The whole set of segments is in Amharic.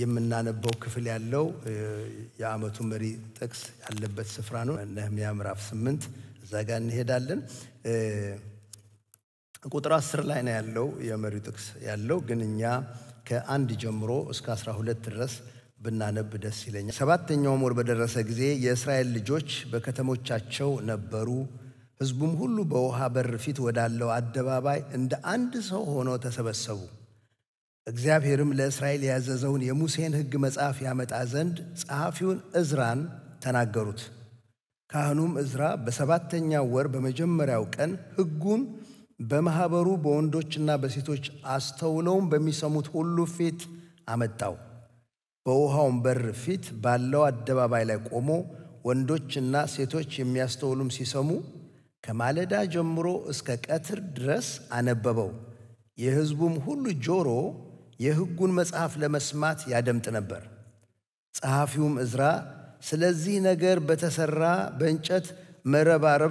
የምናነበው ክፍል ያለው የዓመቱ መሪ ጥቅስ ያለበት ስፍራ ነው። ነህምያ ምዕራፍ ስምንት እዛ ጋር እንሄዳለን። ቁጥር አስር ላይ ነው ያለው የመሪው ጥቅስ ያለው ግን እኛ ከአንድ ጀምሮ እስከ አስራ ሁለት ድረስ ብናነብ ደስ ይለኛል። ሰባተኛውም ወር በደረሰ ጊዜ የእስራኤል ልጆች በከተሞቻቸው ነበሩ። ሕዝቡም ሁሉ በውሃ በር ፊት ወዳለው አደባባይ እንደ አንድ ሰው ሆነው ተሰበሰቡ። እግዚአብሔርም ለእስራኤል ያዘዘውን የሙሴን ሕግ መጽሐፍ ያመጣ ዘንድ ጸሐፊውን ዕዝራን ተናገሩት። ካህኑም ዕዝራ በሰባተኛው ወር በመጀመሪያው ቀን ሕጉን በማኅበሩ በወንዶችና በሴቶች አስተውለውም በሚሰሙት ሁሉ ፊት አመጣው። በውሃውም በር ፊት ባለው አደባባይ ላይ ቆሞ ወንዶችና ሴቶች የሚያስተውሉም ሲሰሙ ከማለዳ ጀምሮ እስከ ቀትር ድረስ አነበበው። የሕዝቡም ሁሉ ጆሮ የሕጉን መጽሐፍ ለመስማት ያደምጥ ነበር። ጸሐፊውም ዕዝራ ስለዚህ ነገር በተሠራ በእንጨት መረባረብ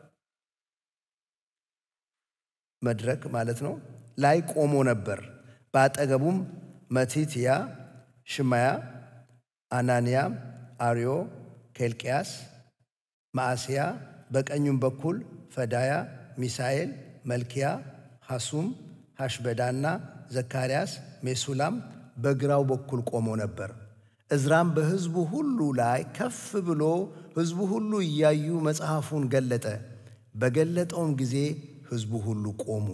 መድረክ ማለት ነው ላይ ቆሞ ነበር። በአጠገቡም መቲትያ፣ ሽማያ፣ አናንያ፣ አርዮ፣ ኬልቅያስ፣ ማዕስያ፣ በቀኙም በኩል ፈዳያ፣ ሚሳኤል፣ መልኪያ፣ ሐሱም፣ ሐሽበዳና ዘካርያስ፣ ሜሱላም በግራው በኩል ቆሞ ነበር። ዕዝራም በሕዝቡ ሁሉ ላይ ከፍ ብሎ ሕዝቡ ሁሉ እያዩ መጽሐፉን ገለጠ። በገለጠውም ጊዜ ሕዝቡ ሁሉ ቆሙ።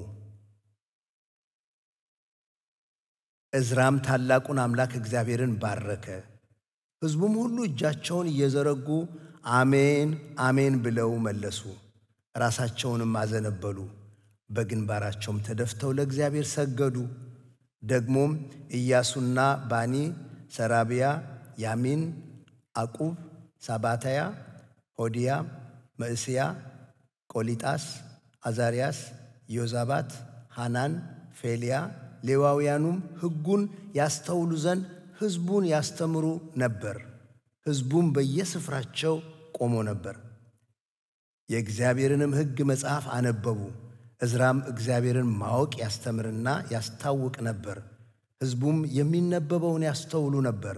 ዕዝራም ታላቁን አምላክ እግዚአብሔርን ባረከ። ሕዝቡም ሁሉ እጃቸውን እየዘረጉ አሜን አሜን ብለው መለሱ። ራሳቸውንም አዘነበሉ፣ በግንባራቸውም ተደፍተው ለእግዚአብሔር ሰገዱ። ደግሞም ኢያሱና ባኒ፣ ሰራቢያ፣ ያሚን፣ አቁብ፣ ሳባታያ፣ ሆዲያ፣ መዕስያ፣ ቆሊጣስ አዛርያስ፣ ዮዛባት፣ ሃናን፣ ፌልያ ሌዋውያኑም ሕጉን ያስተውሉ ዘንድ ሕዝቡን ያስተምሩ ነበር። ሕዝቡም በየስፍራቸው ቆሞ ነበር። የእግዚአብሔርንም ሕግ መጽሐፍ አነበቡ። ዕዝራም እግዚአብሔርን ማወቅ ያስተምርና ያስታውቅ ነበር። ሕዝቡም የሚነበበውን ያስተውሉ ነበር።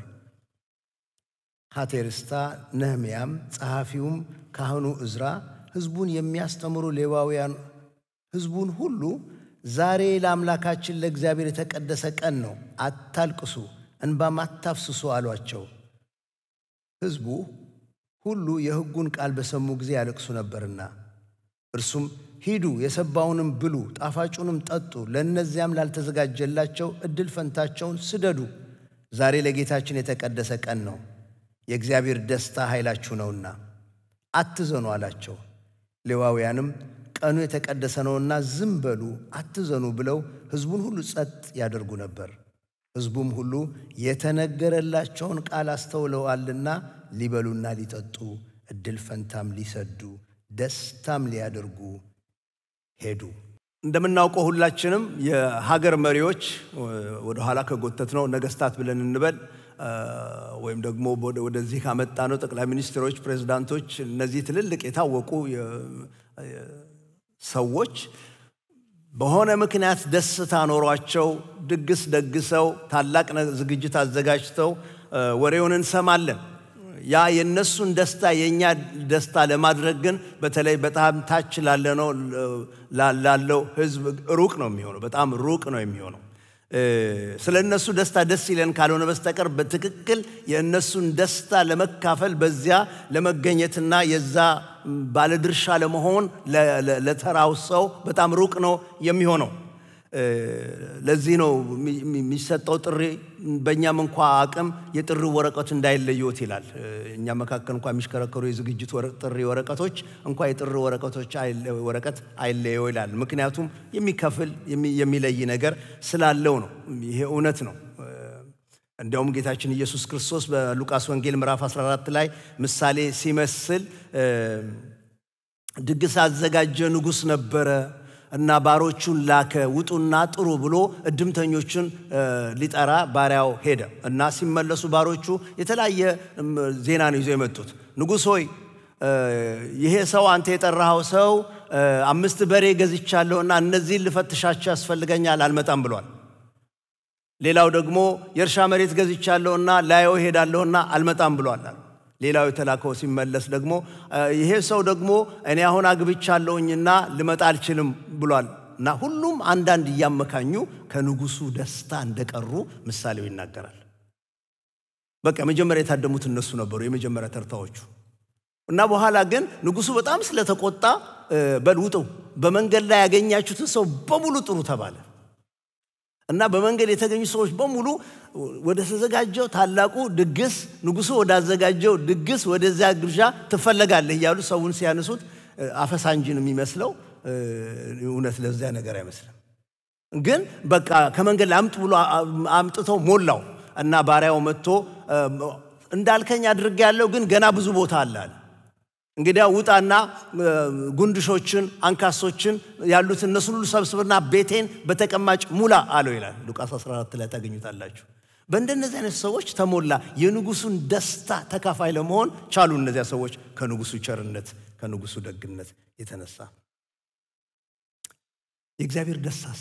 ሐቴርስታ፣ ነህምያም፣ ጸሐፊውም ካህኑ ዕዝራ ሕዝቡን የሚያስተምሩ ሌዋውያን ሕዝቡን ሁሉ ዛሬ ለአምላካችን ለእግዚአብሔር የተቀደሰ ቀን ነው፣ አታልቅሱ፣ እንባም አታፍስሱ አሏቸው። ሕዝቡ ሁሉ የሕጉን ቃል በሰሙ ጊዜ ያለቅሱ ነበርና፣ እርሱም ሂዱ፣ የሰባውንም ብሉ፣ ጣፋጩንም ጠጡ፣ ለእነዚያም ላልተዘጋጀላቸው ዕድል ፈንታቸውን ስደዱ። ዛሬ ለጌታችን የተቀደሰ ቀን ነው፣ የእግዚአብሔር ደስታ ኃይላችሁ ነውና አትዘኑ አላቸው። ሌዋውያንም ቀኑ የተቀደሰ ነውና ዝም በሉ አትዘኑ ብለው ሕዝቡን ሁሉ ጸጥ ያደርጉ ነበር። ሕዝቡም ሁሉ የተነገረላቸውን ቃል አስተውለዋልና ሊበሉና ሊጠጡ ዕድል ፈንታም ሊሰዱ ደስታም ሊያደርጉ ሄዱ። እንደምናውቀው ሁላችንም የሀገር መሪዎች ወደኋላ ከጎተት ነው ነገስታት ብለን እንበል ወይም ደግሞ ወደዚህ ካመጣ ነው ጠቅላይ ሚኒስትሮች፣ ፕሬዚዳንቶች፣ እነዚህ ትልልቅ የታወቁ ሰዎች በሆነ ምክንያት ደስታ ኖሯቸው ድግስ ደግሰው ታላቅ ዝግጅት አዘጋጅተው ወሬውን እንሰማለን። ያ የእነሱን ደስታ የእኛ ደስታ ለማድረግ ግን በተለይ በጣም ታች ላለነው ላለው ሕዝብ ሩቅ ነው የሚሆነው፣ በጣም ሩቅ ነው የሚሆነው። ስለ እነሱ ደስታ ደስ ይለን ካልሆነ በስተቀር በትክክል የእነሱን ደስታ ለመካፈል በዚያ ለመገኘትና የዛ ባለድርሻ ለመሆን ለተራው ሰው በጣም ሩቅ ነው የሚሆነው። ለዚህ ነው የሚሰጠው ጥሪ በእኛም እንኳ አቅም የጥሪ ወረቀቱ እንዳይለየዎት ይላል። እኛ መካከል እንኳ የሚሽከረከሩ የዝግጅት ጥሪ ወረቀቶች እንኳ የጥሪ ወረቀቶች ወረቀት አይለየው ይላል። ምክንያቱም የሚከፍል የሚለይ ነገር ስላለው ነው። ይሄ እውነት ነው። እንዲያውም ጌታችን ኢየሱስ ክርስቶስ በሉቃስ ወንጌል ምዕራፍ 14 ላይ ምሳሌ ሲመስል ድግስ አዘጋጀ ንጉሥ ነበረ እና ባሮቹን ላከ፣ ውጡና ጥሩ ብሎ እድምተኞቹን ሊጠራ ባሪያው ሄደ እና ሲመለሱ ባሮቹ የተለያየ ዜና ነው ይዘው የመጡት። ንጉሥ ሆይ ይሄ ሰው አንተ የጠራኸው ሰው አምስት በሬ ገዝቻለሁና እነዚህን ልፈትሻቸው ያስፈልገኛል፣ አልመጣም ብሏል። ሌላው ደግሞ የእርሻ መሬት ገዝቻለሁና ላየው ሄዳለሁና አልመጣም ብሏል አሉ። ሌላው የተላከው ሲመለስ ደግሞ ይሄ ሰው ደግሞ እኔ አሁን አግብቻለሁኝና ልመጣ አልችልም ብሏል እና ሁሉም አንዳንድ እያመካኙ ከንጉሱ ደስታ እንደቀሩ ምሳሌው ይናገራል። በቃ መጀመሪያ የታደሙት እነሱ ነበሩ፣ የመጀመሪያ ተርታዎቹ እና በኋላ ግን ንጉሱ በጣም ስለተቆጣ በል ውጡ፣ በመንገድ ላይ ያገኛችሁትን ሰው በሙሉ ጥሩ ተባለ እና በመንገድ የተገኙ ሰዎች በሙሉ ወደ ተዘጋጀው ታላቁ ድግስ ንጉሱ ወዳዘጋጀው ድግስ ወደዚያ ግብዣ ትፈለጋለህ እያሉ ሰውን ሲያነሱት አፈሳ እንጂ ነው የሚመስለው። እውነት ለዚያ ነገር አይመስልም። ግን በቃ ከመንገድ ላይ አምጥ ብሎ አምጥተው ሞላው እና ባሪያው መጥቶ እንዳልከኝ አድርጌያለሁ፣ ግን ገና ብዙ ቦታ አለ አለ። እንግዲያ ውጣና ጉንድሾችን፣ አንካሶችን ያሉት እነሱን ሁሉ ሰብስብና ቤቴን በተቀማጭ ሙላ አለው ይላል። ሉቃስ 14 ላይ ታገኙታላችሁ። በእንደነዚህ አይነት ሰዎች ተሞላ። የንጉሱን ደስታ ተካፋይ ለመሆን ቻሉ። እነዚያ ሰዎች ከንጉሱ ቸርነት፣ ከንጉሱ ደግነት የተነሳ የእግዚአብሔር ደስታስ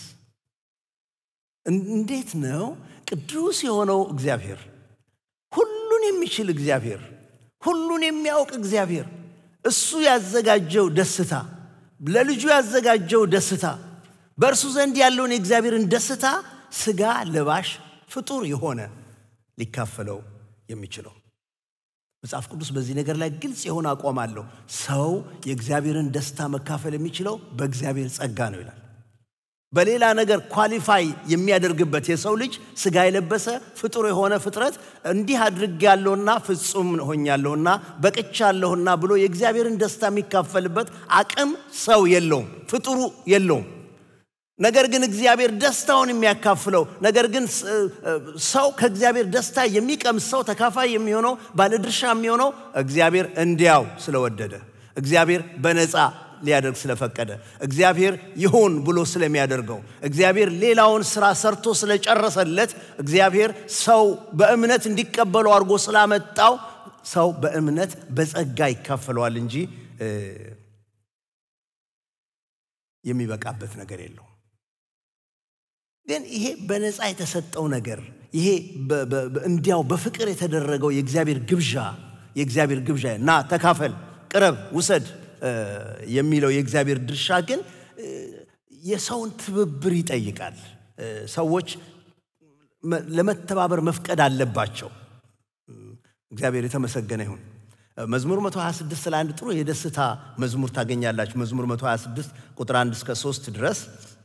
እንዴት ነው? ቅዱስ የሆነው እግዚአብሔር፣ ሁሉን የሚችል እግዚአብሔር፣ ሁሉን የሚያውቅ እግዚአብሔር እሱ ያዘጋጀው ደስታ ለልጁ ያዘጋጀው ደስታ በእርሱ ዘንድ ያለውን የእግዚአብሔርን ደስታ ስጋ ለባሽ ፍጡር የሆነ ሊካፈለው የሚችለው መጽሐፍ ቅዱስ በዚህ ነገር ላይ ግልጽ የሆነ አቋም አለው። ሰው የእግዚአብሔርን ደስታ መካፈል የሚችለው በእግዚአብሔር ጸጋ ነው ይላል። በሌላ ነገር ኳሊፋይ የሚያደርግበት የሰው ልጅ ስጋ የለበሰ ፍጡር የሆነ ፍጥረት እንዲህ አድርጌያለሁና ፍጹም ሆኛለሁና በቅቻለሁና ብሎ የእግዚአብሔርን ደስታ የሚካፈልበት አቅም ሰው የለውም፣ ፍጡሩ የለውም። ነገር ግን እግዚአብሔር ደስታውን የሚያካፍለው ነገር ግን ሰው ከእግዚአብሔር ደስታ የሚቀምስ ሰው ተካፋይ የሚሆነው ባለድርሻ የሚሆነው እግዚአብሔር እንዲያው ስለወደደ እግዚአብሔር በነፃ ሊያደርግ ስለፈቀደ እግዚአብሔር ይሁን ብሎ ስለሚያደርገው እግዚአብሔር ሌላውን ስራ ሰርቶ ስለጨረሰለት እግዚአብሔር ሰው በእምነት እንዲቀበለው አድርጎ ስላመጣው ሰው በእምነት በጸጋ ይካፈለዋል እንጂ የሚበቃበት ነገር የለው። ግን ይሄ በነፃ የተሰጠው ነገር ይሄ እንዲያው በፍቅር የተደረገው የእግዚአብሔር ግብዣ የእግዚአብሔር ግብዣ ና ተካፈል፣ ቅረብ፣ ውሰድ የሚለው የእግዚአብሔር ድርሻ ግን የሰውን ትብብር ይጠይቃል። ሰዎች ለመተባበር መፍቀድ አለባቸው። እግዚአብሔር የተመሰገነ ይሁን። መዝሙር 126 ላይ አንድ ጥሩ የደስታ መዝሙር ታገኛላችሁ። መዝሙር 126 ቁጥር 1 እስከ 3 ድረስ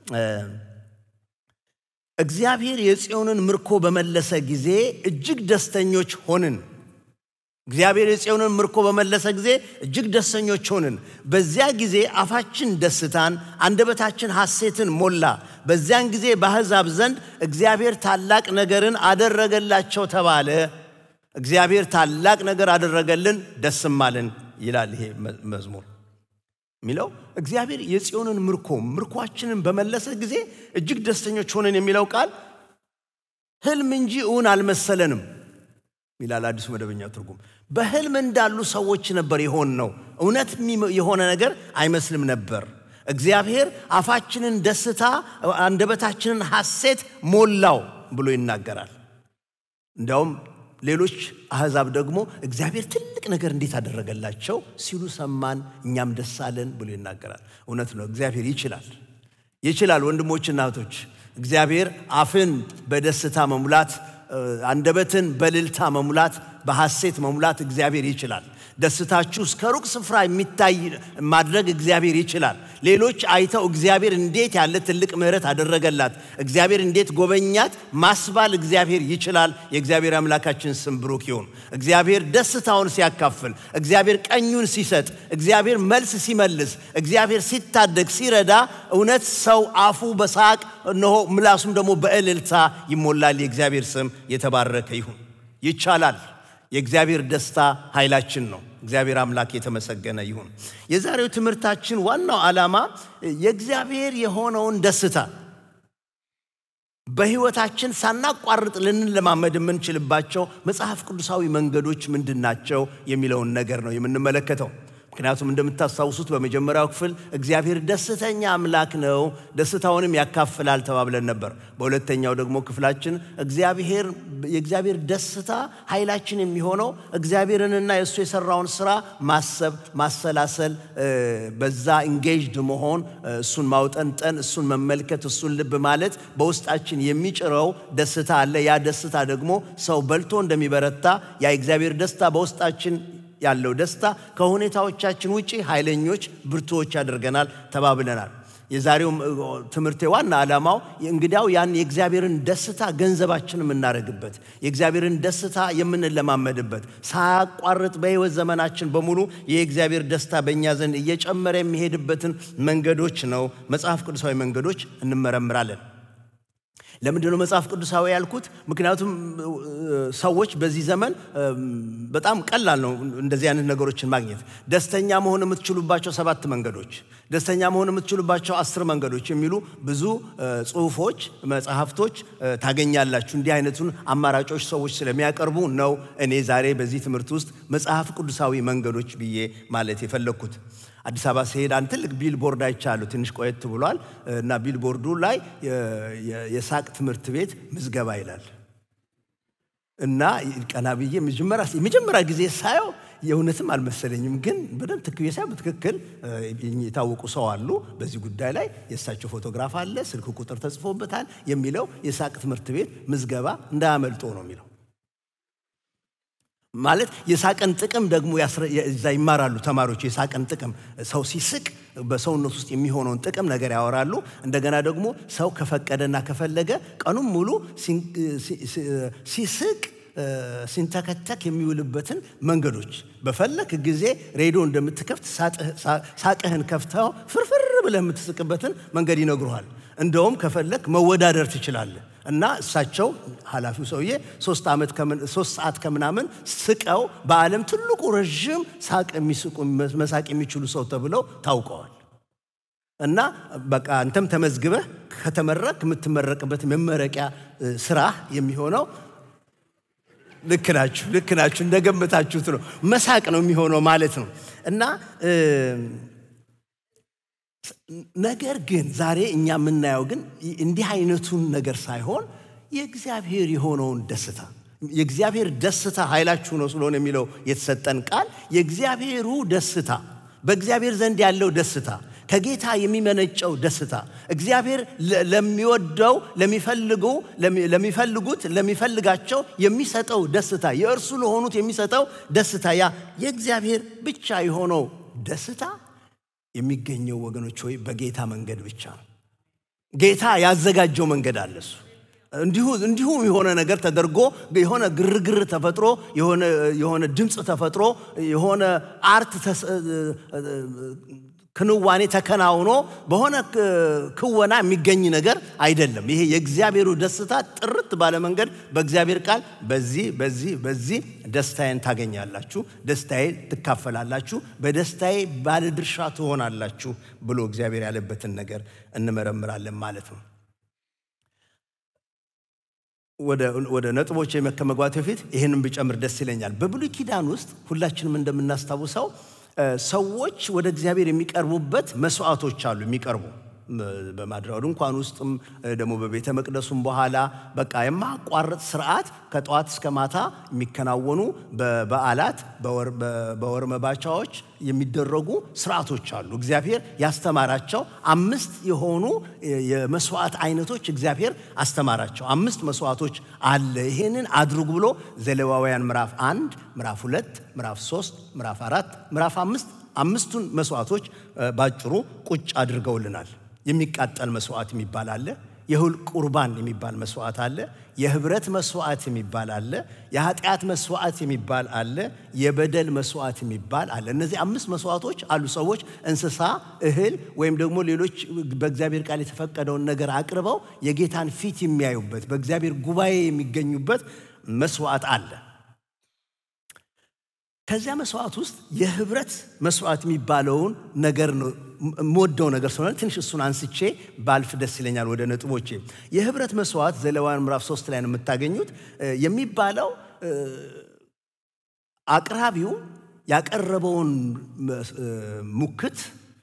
እግዚአብሔር የጽዮንን ምርኮ በመለሰ ጊዜ እጅግ ደስተኞች ሆንን። እግዚአብሔር የጽዮንን ምርኮ በመለሰ ጊዜ እጅግ ደስተኞች ሆንን። በዚያ ጊዜ አፋችን ደስታን፣ አንደበታችን ሐሴትን ሞላ። በዚያን ጊዜ በአሕዛብ ዘንድ እግዚአብሔር ታላቅ ነገርን አደረገላቸው ተባለ። እግዚአብሔር ታላቅ ነገር አደረገልን፣ ደስም አለን ይላል ይሄ መዝሙር የሚለው እግዚአብሔር የጽዮንን ምርኮ ምርኳችንን በመለሰ ጊዜ እጅግ ደስተኞች ሆነን የሚለው ቃል ህልም እንጂ እውን አልመሰለንም ይላል አዲሱ መደበኛ ትርጉም። በህልም እንዳሉ ሰዎች ነበር የሆን ነው። እውነት የሆነ ነገር አይመስልም ነበር። እግዚአብሔር አፋችንን ደስታ፣ አንደበታችንን ሐሴት ሞላው ብሎ ይናገራል። እንዲያውም ሌሎች አሕዛብ ደግሞ እግዚአብሔር ትልቅ ነገር እንዴት አደረገላቸው ሲሉ ሰማን፣ እኛም ደስ አለን ብሎ ይናገራል። እውነት ነው። እግዚአብሔር ይችላል ይችላል። ወንድሞችና እህቶች እግዚአብሔር አፍን በደስታ መሙላት፣ አንደበትን በልልታ መሙላት፣ በሐሴት መሙላት እግዚአብሔር ይችላል። ደስታችሁ እስከ ሩቅ ስፍራ የሚታይ ማድረግ እግዚአብሔር ይችላል። ሌሎች አይተው እግዚአብሔር እንዴት ያለ ትልቅ ምሕረት አደረገላት፣ እግዚአብሔር እንዴት ጎበኛት ማስባል እግዚአብሔር ይችላል። የእግዚአብሔር አምላካችን ስም ብሩክ ይሁን። እግዚአብሔር ደስታውን ሲያካፍል፣ እግዚአብሔር ቀኙን ሲሰጥ፣ እግዚአብሔር መልስ ሲመልስ፣ እግዚአብሔር ሲታደግ፣ ሲረዳ እውነት ሰው አፉ በሳቅ እነሆ ምላሱም ደግሞ በእልልታ ይሞላል። የእግዚአብሔር ስም የተባረከ ይሁን። ይቻላል። የእግዚአብሔር ደስታ ኃይላችን ነው። እግዚአብሔር አምላክ የተመሰገነ ይሁን። የዛሬው ትምህርታችን ዋናው ዓላማ የእግዚአብሔር የሆነውን ደስታ በሕይወታችን ሳናቋርጥ ልንለማመድ የምንችልባቸው መጽሐፍ ቅዱሳዊ መንገዶች ምንድን ናቸው የሚለውን ነገር ነው የምንመለከተው። ምክንያቱም እንደምታስታውሱት በመጀመሪያው ክፍል እግዚአብሔር ደስተኛ አምላክ ነው፣ ደስታውንም ያካፍላል ተባብለን ነበር። በሁለተኛው ደግሞ ክፍላችን እግዚአብሔር የእግዚአብሔር ደስታ ኃይላችን የሚሆነው እግዚአብሔርንና የእሱ የሰራውን ስራ ማሰብ፣ ማሰላሰል፣ በዛ ኢንጌጅድ መሆን፣ እሱን ማውጠንጠን፣ እሱን መመልከት፣ እሱን ልብ ማለት በውስጣችን የሚጭረው ደስታ አለ። ያ ደስታ ደግሞ ሰው በልቶ እንደሚበረታ ያ የእግዚአብሔር ደስታ በውስጣችን ያለው ደስታ ከሁኔታዎቻችን ውጪ ኃይለኞች፣ ብርቱዎች ያደርገናል ተባብለናል። የዛሬው ትምህርቴ ዋና ዓላማው እንግዲያው ያን የእግዚአብሔርን ደስታ ገንዘባችን የምናደርግበት የእግዚአብሔርን ደስታ የምንለማመድበት ሳያቋርጥ በሕይወት ዘመናችን በሙሉ የእግዚአብሔር ደስታ በእኛ ዘንድ እየጨመረ የሚሄድበትን መንገዶች ነው፣ መጽሐፍ ቅዱሳዊ መንገዶች እንመረምራለን። ለምንድን ነው መጽሐፍ ቅዱሳዊ ያልኩት? ምክንያቱም ሰዎች በዚህ ዘመን በጣም ቀላል ነው እንደዚህ አይነት ነገሮችን ማግኘት። ደስተኛ መሆን የምትችሉባቸው ሰባት መንገዶች፣ ደስተኛ መሆን የምትችሉባቸው አስር መንገዶች የሚሉ ብዙ ጽሁፎች፣ መጽሐፍቶች ታገኛላችሁ። እንዲህ አይነቱን አማራጮች ሰዎች ስለሚያቀርቡ ነው እኔ ዛሬ በዚህ ትምህርት ውስጥ መጽሐፍ ቅዱሳዊ መንገዶች ብዬ ማለት የፈለግኩት። አዲስ አበባ ሲሄድ አንድ ትልቅ ቢልቦርድ አይቻለሁ። ትንሽ ቆየት ብሏል እና ቢልቦርዱ ላይ የሳቅ ትምህርት ቤት ምዝገባ ይላል እና ቀና ብዬ የመጀመሪያ ጊዜ ሳየው የእውነትም አልመሰለኝም፣ ግን በደንብ ትክክል ሳይሆን በትክክል የታወቁ ሰው አሉ በዚህ ጉዳይ ላይ የእሳቸው ፎቶግራፍ አለ፣ ስልክ ቁጥር ተጽፎበታል። የሚለው የሳቅ ትምህርት ቤት ምዝገባ እንዳያመልጦ ነው የሚለው ማለት የሳቅን ጥቅም ደግሞ እዛ ይማራሉ ተማሪዎች። የሳቅን ጥቅም ሰው ሲስቅ በሰውነት ውስጥ የሚሆነውን ጥቅም ነገር ያወራሉ። እንደገና ደግሞ ሰው ከፈቀደና ከፈለገ ቀኑን ሙሉ ሲስቅ ሲንተከተክ የሚውልበትን መንገዶች በፈለክ ጊዜ ሬዲዮ እንደምትከፍት ሳቅህን ከፍተው ፍርፍር ብለህ የምትስቅበትን መንገድ ይነግሩሃል። እንደውም ከፈለክ መወዳደር ትችላለህ። እና እሳቸው ኃላፊው ሰውዬ ሶስት ሰዓት ከምናምን ስቀው በዓለም ትልቁ ረዥም ሳቅ የሚስቁ መሳቅ የሚችሉ ሰው ተብለው ታውቀዋል። እና በቃ አንተም ተመዝግበህ ከተመረቅ የምትመረቅበት መመረቂያ ስራህ የሚሆነው ልክ ናችሁ፣ ልክ ናችሁ፣ እንደገመታችሁት ነው። መሳቅ ነው የሚሆነው ማለት ነው እና ነገር ግን ዛሬ እኛ የምናየው ግን እንዲህ አይነቱን ነገር ሳይሆን የእግዚአብሔር የሆነውን ደስታ የእግዚአብሔር ደስታ ኃይላችሁ ነው ስለሆነ የሚለው የተሰጠን ቃል የእግዚአብሔሩ ደስታ በእግዚአብሔር ዘንድ ያለው ደስታ ከጌታ የሚመነጨው ደስታ እግዚአብሔር ለሚወደው ለሚፈልጉ ለሚፈልጉት ለሚፈልጋቸው የሚሰጠው ደስታ የእርሱ ለሆኑት የሚሰጠው ደስታ ያ የእግዚአብሔር ብቻ የሆነው ደስታ የሚገኘው ወገኖች ሆይ በጌታ መንገድ ብቻ ነው። ጌታ ያዘጋጀው መንገድ አለ። እሱ እንዲሁ እንዲሁ የሆነ ነገር ተደርጎ የሆነ ግርግር ተፈጥሮ የሆነ ድምፅ ተፈጥሮ የሆነ አርት ክንዋኔ ተከናውኖ በሆነ ክወና የሚገኝ ነገር አይደለም። ይሄ የእግዚአብሔሩ ደስታ ጥርት ባለ መንገድ በእግዚአብሔር ቃል በዚህ በዚህ በዚህ ደስታዬን ታገኛላችሁ፣ ደስታዬ ትካፈላላችሁ፣ በደስታዬ ባለድርሻ ትሆናላችሁ ብሎ እግዚአብሔር ያለበትን ነገር እንመረምራለን ማለት ነው። ወደ ነጥቦች ከመግባት በፊት ይህንን ብጨምር ደስ ይለኛል። በብሉይ ኪዳን ውስጥ ሁላችንም እንደምናስታውሰው ሰዎች ወደ እግዚአብሔር የሚቀርቡበት መስዋዕቶች አሉ የሚቀርቡ በማድሪያው ድንኳን ውስጥም ደግሞ በቤተ መቅደሱም በኋላ በቃ የማቋረጥ ስርዓት ከጠዋት እስከ ማታ የሚከናወኑ በበዓላት በወር መባቻዎች የሚደረጉ ስርዓቶች አሉ። እግዚአብሔር ያስተማራቸው አምስት የሆኑ የመስዋዕት አይነቶች እግዚአብሔር አስተማራቸው። አምስት መስዋዕቶች አለ። ይሄንን አድርጉ ብሎ ዘሌዋውያን ምዕራፍ አንድ ምዕራፍ ሁለት ምዕራፍ ሶስት ምዕራፍ አራት ምዕራፍ አምስት አምስቱን መስዋዕቶች ባጭሩ ቁጭ አድርገውልናል። የሚቃጠል መስዋዕት የሚባል አለ። የእህል ቁርባን የሚባል መስዋዕት አለ። የህብረት መስዋዕት የሚባል አለ። የኃጢአት መስዋዕት የሚባል አለ። የበደል መስዋዕት የሚባል አለ። እነዚህ አምስት መስዋዕቶች አሉ። ሰዎች እንስሳ፣ እህል ወይም ደግሞ ሌሎች በእግዚአብሔር ቃል የተፈቀደውን ነገር አቅርበው የጌታን ፊት የሚያዩበት በእግዚአብሔር ጉባኤ የሚገኙበት መስዋዕት አለ። ከዚያ መስዋዕት ውስጥ የህብረት መስዋዕት የሚባለውን ነገር ነው የምወደው ነገር ስለሆነ ትንሽ እሱን አንስቼ ባልፍ ደስ ይለኛል። ወደ ነጥቦቼ የህብረት መስዋዕት ዘሌዋውያን ምዕራፍ ሶስት ላይ ነው የምታገኙት። የሚባለው አቅራቢው ያቀረበውን ሙክት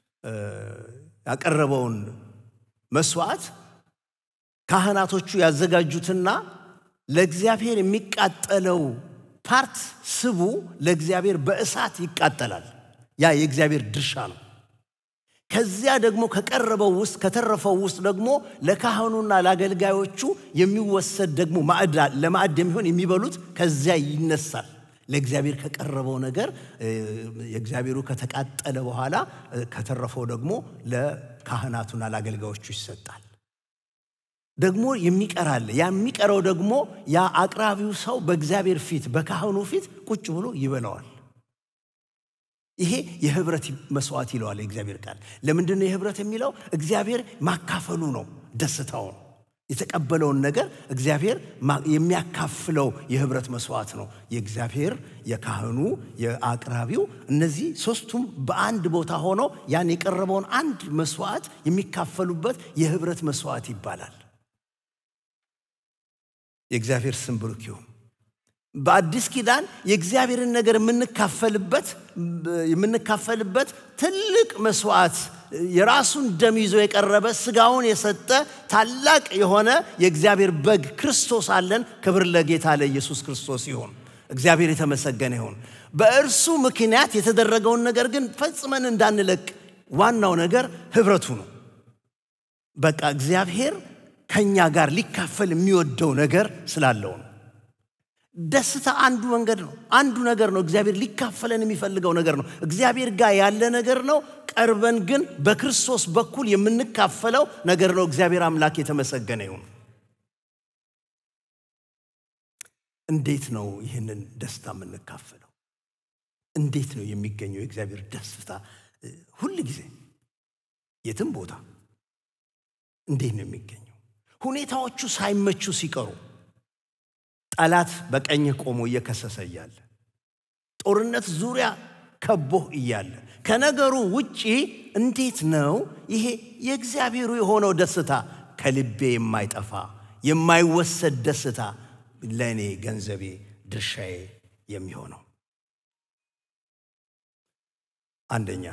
ያቀረበውን መስዋዕት ካህናቶቹ ያዘጋጁትና ለእግዚአብሔር የሚቃጠለው ፓርት ስቡ ለእግዚአብሔር በእሳት ይቃጠላል። ያ የእግዚአብሔር ድርሻ ነው። ከዚያ ደግሞ ከቀረበው ውስጥ ከተረፈው ውስጥ ደግሞ ለካህኑና ለአገልጋዮቹ የሚወሰድ ደግሞ ማዕድ ለማዕድ የሚሆን የሚበሉት ከዚያ ይነሳል። ለእግዚአብሔር ከቀረበው ነገር የእግዚአብሔሩ ከተቃጠለ በኋላ ከተረፈው ደግሞ ለካህናቱና ለአገልጋዮቹ ይሰጣል። ደግሞ የሚቀር አለ። ያ የሚቀረው ደግሞ ያ አቅራቢው ሰው በእግዚአብሔር ፊት በካህኑ ፊት ቁጭ ብሎ ይበላዋል። ይሄ የህብረት መስዋዕት ይለዋል የእግዚአብሔር ቃል። ለምንድን ነው የህብረት የሚለው? እግዚአብሔር ማካፈሉ ነው፣ ደስታው ነው። የተቀበለውን ነገር እግዚአብሔር የሚያካፍለው የህብረት መስዋዕት ነው። የእግዚአብሔር፣ የካህኑ፣ የአቅራቢው እነዚህ ሶስቱም በአንድ ቦታ ሆነው ያን የቀረበውን አንድ መስዋዕት የሚካፈሉበት የህብረት መስዋዕት ይባላል። የእግዚአብሔር ስም ብሩክ ይሁን። በአዲስ ኪዳን የእግዚአብሔርን ነገር የምንካፈልበት የምንካፈልበት ትልቅ መስዋዕት የራሱን ደም ይዞ የቀረበ ስጋውን የሰጠ ታላቅ የሆነ የእግዚአብሔር በግ ክርስቶስ አለን። ክብር ለጌታ ለኢየሱስ ክርስቶስ ይሁን። እግዚአብሔር የተመሰገነ ይሁን። በእርሱ ምክንያት የተደረገውን ነገር ግን ፈጽመን እንዳንለቅ ዋናው ነገር ህብረቱ ነው። በቃ እግዚአብሔር ከኛ ጋር ሊካፈል የሚወደው ነገር ስላለው ነው። ደስታ አንዱ መንገድ ነው። አንዱ ነገር ነው። እግዚአብሔር ሊካፈለን የሚፈልገው ነገር ነው። እግዚአብሔር ጋር ያለ ነገር ነው። ቀርበን ግን በክርስቶስ በኩል የምንካፈለው ነገር ነው። እግዚአብሔር አምላክ የተመሰገነ ይሁን። እንዴት ነው ይህንን ደስታ የምንካፈለው? እንዴት ነው የሚገኘው የእግዚአብሔር ደስታ? ሁል ጊዜ የትም ቦታ እንዴት ነው የሚገኘው? ሁኔታዎቹ ሳይመቹ ሲቀሩ ጠላት በቀኝህ ቆሞ እየከሰሰ እያለ ጦርነት ዙሪያ ከቦህ እያለ ከነገሩ ውጪ እንዴት ነው ይሄ የእግዚአብሔሩ የሆነው ደስታ ከልቤ የማይጠፋ የማይወሰድ ደስታ ለእኔ ገንዘቤ ድርሻዬ የሚሆነው? አንደኛ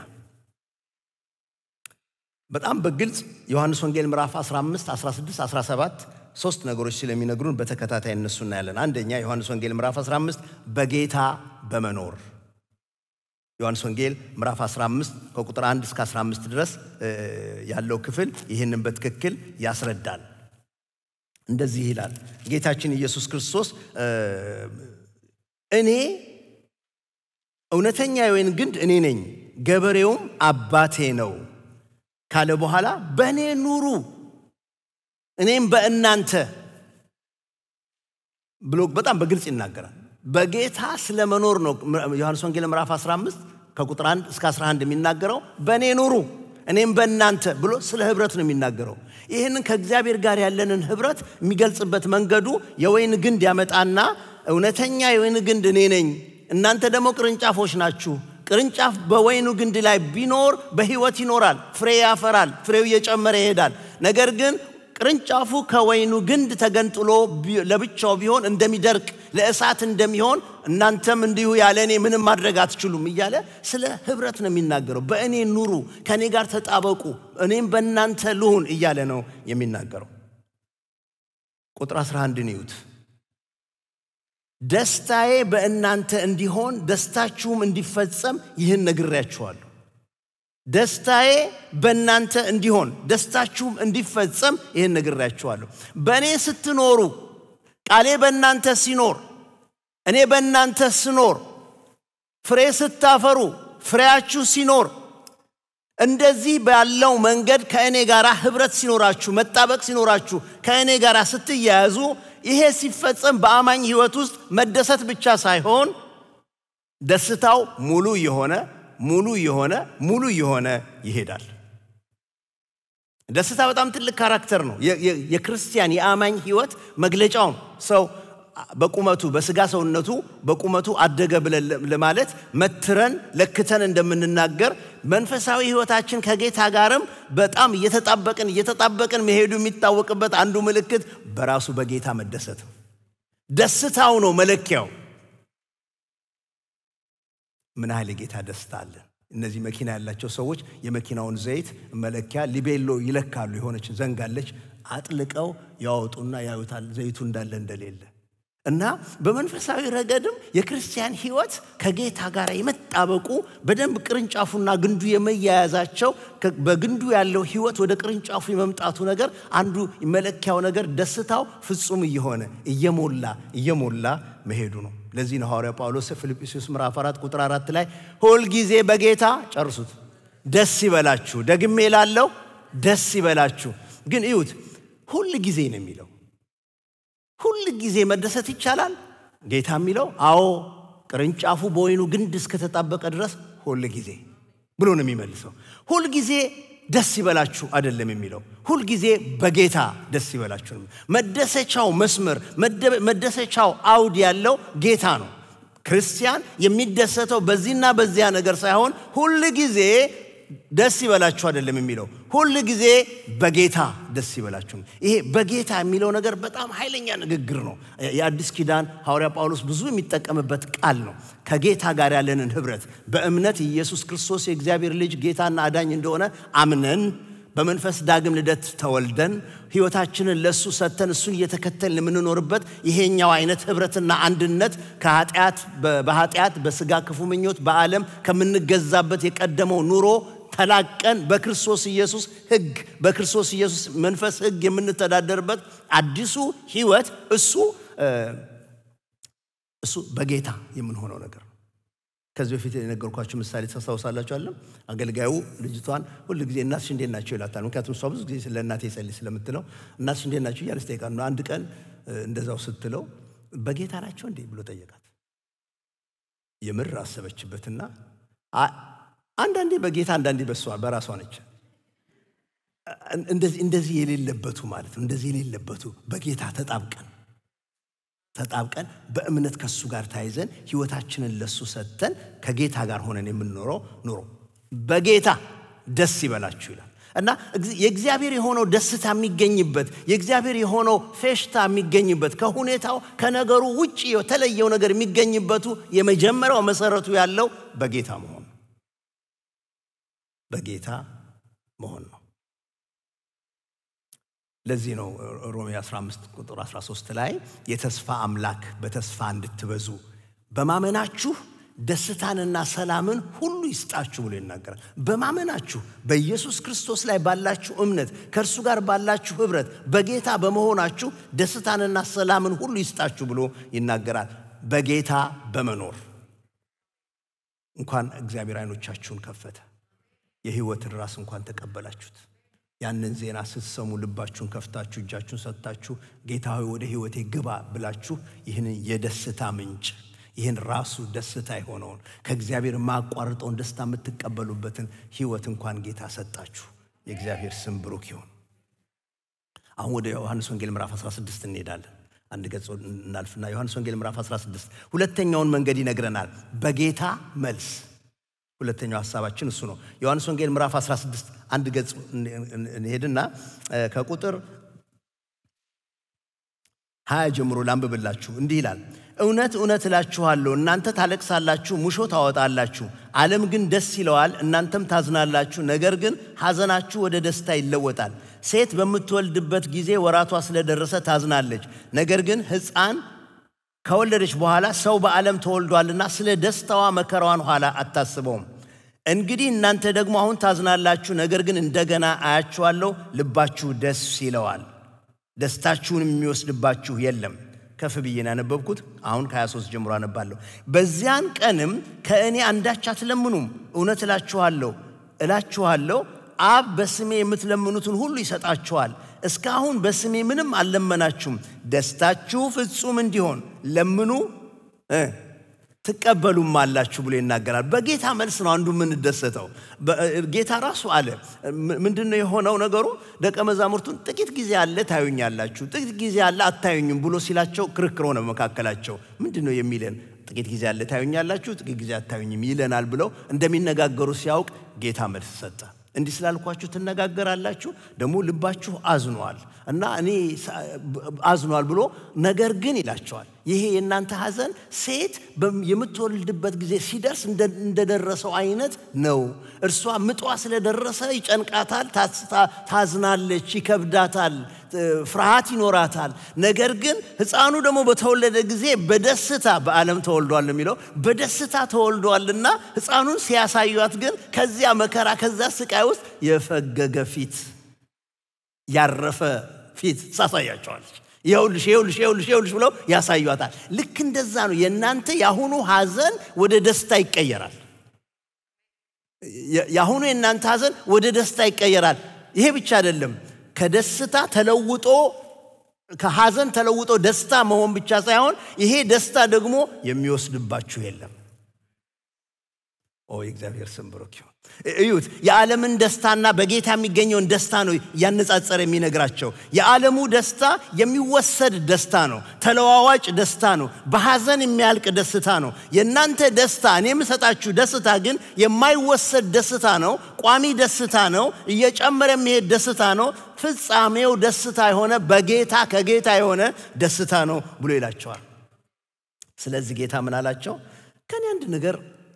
በጣም በግልጽ ዮሐንስ ወንጌል ምዕራፍ 15፣ 16፣ 17 ሶስት ነገሮች ስለሚነግሩን በተከታታይ እነሱ እናያለን። አንደኛ ዮሐንስ ወንጌል ምዕራፍ 15 በጌታ በመኖር ዮሐንስ ወንጌል ምዕራፍ 15 ከቁጥር 1 እስከ 15 ድረስ ያለው ክፍል ይህንን በትክክል ያስረዳል። እንደዚህ ይላል ጌታችን ኢየሱስ ክርስቶስ እኔ እውነተኛ የወይን ግንድ እኔ ነኝ፣ ገበሬውም አባቴ ነው ካለ በኋላ በእኔ ኑሩ እኔም በእናንተ ብሎ በጣም በግልጽ ይናገራል። በጌታ ስለ መኖር ነው ዮሐንስ ወንጌል ምዕራፍ 15 ከቁጥር 1 እስከ 11 የሚናገረው በእኔ ኑሩ እኔም በእናንተ ብሎ ስለ ህብረት ነው የሚናገረው። ይህንን ከእግዚአብሔር ጋር ያለንን ህብረት የሚገልጽበት መንገዱ የወይን ግንድ ያመጣና እውነተኛ የወይን ግንድ እኔ ነኝ፣ እናንተ ደግሞ ቅርንጫፎች ናችሁ። ቅርንጫፍ በወይኑ ግንድ ላይ ቢኖር በህይወት ይኖራል፣ ፍሬ ያፈራል፣ ፍሬው እየጨመረ ይሄዳል። ነገር ግን ቅርንጫፉ ከወይኑ ግንድ ተገንጥሎ ለብቻው ቢሆን እንደሚደርቅ ለእሳት እንደሚሆን እናንተም እንዲሁ ያለ እኔ ምንም ማድረግ አትችሉም እያለ ስለ ህብረት ነው የሚናገረው። በእኔ ኑሩ፣ ከእኔ ጋር ተጣበቁ፣ እኔም በእናንተ ልሁን እያለ ነው የሚናገረው። ቁጥር 11 ይዩት። ደስታዬ በእናንተ እንዲሆን ደስታችሁም እንዲፈጸም ይህን ነግሬያችኋለሁ። ደስታዬ በእናንተ እንዲሆን ደስታችሁም እንዲፈጸም ይህን ነግሬያችኋለሁ። በእኔ ስትኖሩ ቃሌ በእናንተ ሲኖር እኔ በእናንተ ስኖር ፍሬ ስታፈሩ ፍሬያችሁ ሲኖር እንደዚህ ባለው መንገድ ከእኔ ጋር ህብረት ሲኖራችሁ መጣበቅ ሲኖራችሁ ከእኔ ጋር ስትያያዙ ይሄ ሲፈጸም በአማኝ ህይወት ውስጥ መደሰት ብቻ ሳይሆን ደስታው ሙሉ የሆነ ሙሉ የሆነ ሙሉ የሆነ ይሄዳል። ደስታ በጣም ትልቅ ካራክተር ነው። የክርስቲያን የአማኝ ህይወት መግለጫው ነው። ሰው በቁመቱ በስጋ ሰውነቱ በቁመቱ አደገ ብለን ለማለት መትረን ለክተን እንደምንናገር መንፈሳዊ ህይወታችን ከጌታ ጋርም በጣም እየተጣበቅን እየተጣበቅን መሄዱ የሚታወቅበት አንዱ ምልክት በራሱ በጌታ መደሰት ነው። ደስታው ነው መለኪያው። ምን ያህል የጌታ ደስታ አለን። እነዚህ መኪና ያላቸው ሰዎች የመኪናውን ዘይት መለኪያ ሊቤሎ ይለካሉ። የሆነችን ዘንጋለች አጥልቀው ያወጡና ያዩታል ዘይቱ እንዳለ እንደሌለ እና በመንፈሳዊ ረገድም የክርስቲያን ሕይወት ከጌታ ጋር የመጣበቁ በደንብ ቅርንጫፉና ግንዱ የመያያዛቸው በግንዱ ያለው ሕይወት ወደ ቅርንጫፉ የመምጣቱ ነገር አንዱ መለኪያው ነገር ደስታው ፍጹም እየሆነ እየሞላ እየሞላ መሄዱ ነው። ለዚህ ነው ሐዋርያ ጳውሎስ ፊልጵስዩስ ምዕራፍ 4 ቁጥር 4 ላይ ሁልጊዜ በጌታ ጨርሱት ደስ ይበላችሁ። ደግሜ ላለው ደስ ይበላችሁ። ግን እዩት፣ ሁል ጊዜ ነው የሚለው ሁል ጊዜ መደሰት ይቻላል? ጌታ የሚለው አዎ፣ ቅርንጫፉ በወይኑ ግንድ እስከተጣበቀ ድረስ ሁል ጊዜ ብሎ ነው የሚመልሰው። ሁል ጊዜ ደስ ይበላችሁ አይደለም የሚለው፣ ሁል ጊዜ በጌታ ደስ ይበላችሁ ነው። መደሰቻው መስመር መደሰቻው አውድ ያለው ጌታ ነው። ክርስቲያን የሚደሰተው በዚህና በዚያ ነገር ሳይሆን ሁል ጊዜ ደስ ይበላችሁ አይደለም የሚለው ሁል ጊዜ በጌታ ደስ ይበላችሁ ነው። ይሄ በጌታ የሚለው ነገር በጣም ኃይለኛ ንግግር ነው። የአዲስ ኪዳን ሐዋርያ ጳውሎስ ብዙ የሚጠቀምበት ቃል ነው። ከጌታ ጋር ያለንን ህብረት በእምነት ኢየሱስ ክርስቶስ የእግዚአብሔር ልጅ ጌታና አዳኝ እንደሆነ አምነን በመንፈስ ዳግም ልደት ተወልደን ህይወታችንን ለእሱ ሰጥተን እሱን እየተከተልን የምንኖርበት ይሄኛው አይነት ህብረትና አንድነት ከኃጢአት በኃጢአት በስጋ ክፉ ምኞት በዓለም ከምንገዛበት የቀደመው ኑሮ ተላቀን በክርስቶስ ኢየሱስ ህግ በክርስቶስ ኢየሱስ መንፈስ ህግ የምንተዳደርበት አዲሱ ህይወት እሱ እሱ በጌታ የምንሆነው ነገር ነው። ከዚህ በፊት የነገርኳቸው ምሳሌ ታስታውሳላችሁ አለም አገልጋዩ ልጅቷን ሁል ጊዜ እናትሽ እንዴት ናቸው ይላታል። ምክንያቱም እሷ ብዙ ጊዜ ስለ እናቴ ጸልይ ስለምትለው እናትሽ እንዴት ናቸው እያለች ጠይቃት ነው። አንድ ቀን እንደዛው ስትለው በጌታ ናቸው እንዴ ብሎ ጠየቃት። የምር አሰበችበትና አንዳንዴ በጌታ አንዳንዴ በሷ በራሷ ነች። እንደዚህ የሌለበቱ ማለት ነው። እንደዚህ የሌለበቱ በጌታ ተጣብቀን ተጣብቀን በእምነት ከሱ ጋር ታይዘን ህይወታችንን ለሱ ሰጥተን ከጌታ ጋር ሆነን የምንኖረው ኑሮ በጌታ ደስ ይበላችሁ ይላል እና የእግዚአብሔር የሆነው ደስታ የሚገኝበት የእግዚአብሔር የሆነው ፌሽታ የሚገኝበት ከሁኔታው ከነገሩ ውጭ የተለየው ነገር የሚገኝበቱ የመጀመሪያው መሰረቱ ያለው በጌታ መሆን በጌታ መሆን ነው። ለዚህ ነው ሮሜ 15 ቁጥር 13 ላይ የተስፋ አምላክ በተስፋ እንድትበዙ በማመናችሁ ደስታንና ሰላምን ሁሉ ይስጣችሁ ብሎ ይናገራል። በማመናችሁ በኢየሱስ ክርስቶስ ላይ ባላችሁ እምነት ከእርሱ ጋር ባላችሁ ህብረት በጌታ በመሆናችሁ ደስታንና ሰላምን ሁሉ ይስጣችሁ ብሎ ይናገራል። በጌታ በመኖር እንኳን እግዚአብሔር አይኖቻችሁን ከፈተ። የህይወትን ራስ እንኳን ተቀበላችሁት። ያንን ዜና ስትሰሙ ልባችሁን ከፍታችሁ እጃችሁን ሰጥታችሁ ጌታ ሆይ ወደ ህይወቴ ግባ ብላችሁ ይህንን የደስታ ምንጭ ይህን ራሱ ደስታ የሆነውን ከእግዚአብሔር የማያቋርጠውን ደስታ የምትቀበሉበትን ህይወት እንኳን ጌታ ሰጣችሁ። የእግዚአብሔር ስም ብሩክ ይሁን። አሁን ወደ ዮሐንስ ወንጌል ምዕራፍ 16 እንሄዳለን። አንድ ገጽ እናልፍና ዮሐንስ ወንጌል ምዕራፍ 16 ሁለተኛውን መንገድ ይነግረናል። በጌታ መልስ ሁለተኛው ሀሳባችን እሱ ነው። ዮሐንስ ወንጌል ምዕራፍ 16 አንድ ገጽ እንሄድና ከቁጥር ሀያ ጀምሮ ላንብብላችሁ። እንዲህ ይላል፣ እውነት እውነት እላችኋለሁ እናንተ ታለቅሳላችሁ፣ ሙሾ ታወጣላችሁ፣ ዓለም ግን ደስ ይለዋል። እናንተም ታዝናላችሁ፣ ነገር ግን ሐዘናችሁ ወደ ደስታ ይለወጣል። ሴት በምትወልድበት ጊዜ ወራቷ ስለደረሰ ታዝናለች። ነገር ግን ሕፃን ከወለደች በኋላ ሰው በዓለም ተወልዷልና ስለ ደስታዋ መከራዋን ኋላ አታስበውም። እንግዲህ እናንተ ደግሞ አሁን ታዝናላችሁ፣ ነገር ግን እንደገና አያችኋለሁ፣ ልባችሁ ደስ ይለዋል፣ ደስታችሁን የሚወስድባችሁ የለም። ከፍ ብዬን ያነበብኩት አሁን ከ23 ጀምሮ አነባለሁ። በዚያን ቀንም ከእኔ አንዳች አትለምኑም። እውነት እላችኋለሁ እላችኋለሁ አብ በስሜ የምትለምኑትን ሁሉ ይሰጣችኋል። እስካሁን በስሜ ምንም አልለመናችሁም። ደስታችሁ ፍጹም እንዲሆን ለምኑ ትቀበሉም አላችሁ ብሎ ይናገራል። በጌታ መልስ ነው አንዱ የምንደሰተው። ጌታ ራሱ አለ። ምንድን ነው የሆነው ነገሩ? ደቀ መዛሙርቱን ጥቂት ጊዜ አለ ታዩኛላችሁ፣ ጥቂት ጊዜ አለ አታዩኝም ብሎ ሲላቸው ክርክር ሆነ መካከላቸው። ምንድን ነው የሚለን? ጥቂት ጊዜ አለ ታዩኛላችሁ፣ ጥቂት ጊዜ አታዩኝም ይለናል ብለው እንደሚነጋገሩ ሲያውቅ ጌታ መልስ ሰጠ። እንዲህ ስላልኳችሁ ትነጋገራላችሁ፣ ደግሞ ልባችሁ አዝኗል እና እኔ አዝኗል ብሎ ነገር ግን ይላቸዋል ይሄ የእናንተ ሐዘን ሴት የምትወልድበት ጊዜ ሲደርስ እንደደረሰው አይነት ነው። እርሷ ምጧ ስለደረሰ ይጨንቃታል፣ ታዝናለች፣ ይከብዳታል፣ ፍርሃት ይኖራታል። ነገር ግን ሕፃኑ ደግሞ በተወለደ ጊዜ በደስታ በዓለም ተወልዷል የሚለው በደስታ ተወልዷልና ሕፃኑን ሲያሳዩት ግን ከዚያ መከራ ከዚያ ስቃይ ውስጥ የፈገገ ፊት ያረፈ ፊት ታሳያቸዋለች። ይኸውልሽ ይኸውልሽ ይኸውልሽ ይኸውልሽ ብለው ያሳዩታል። ልክ እንደዛ ነው። የእናንተ የአሁኑ ሐዘን ወደ ደስታ ይቀየራል። የአሁኑ የእናንተ ሐዘን ወደ ደስታ ይቀየራል። ይሄ ብቻ አይደለም። ከደስታ ተለውጦ ከሐዘን ተለውጦ ደስታ መሆን ብቻ ሳይሆን ይሄ ደስታ ደግሞ የሚወስድባችሁ የለም። ኦ የእግዚአብሔር ስም ብሩክ ይሁን። እዩት፣ የዓለምን ደስታና በጌታ የሚገኘውን ደስታ ነው እያነጻጸረ የሚነግራቸው። የዓለሙ ደስታ የሚወሰድ ደስታ ነው፣ ተለዋዋጭ ደስታ ነው፣ በሐዘን የሚያልቅ ደስታ ነው። የእናንተ ደስታ እኔ የምሰጣችሁ ደስታ ግን የማይወሰድ ደስታ ነው፣ ቋሚ ደስታ ነው፣ እየጨመረ የሚሄድ ደስታ ነው፣ ፍጻሜው ደስታ የሆነ በጌታ ከጌታ የሆነ ደስታ ነው ብሎ ይላቸዋል። ስለዚህ ጌታ ምን አላቸው? ከኔ አንድ ነገር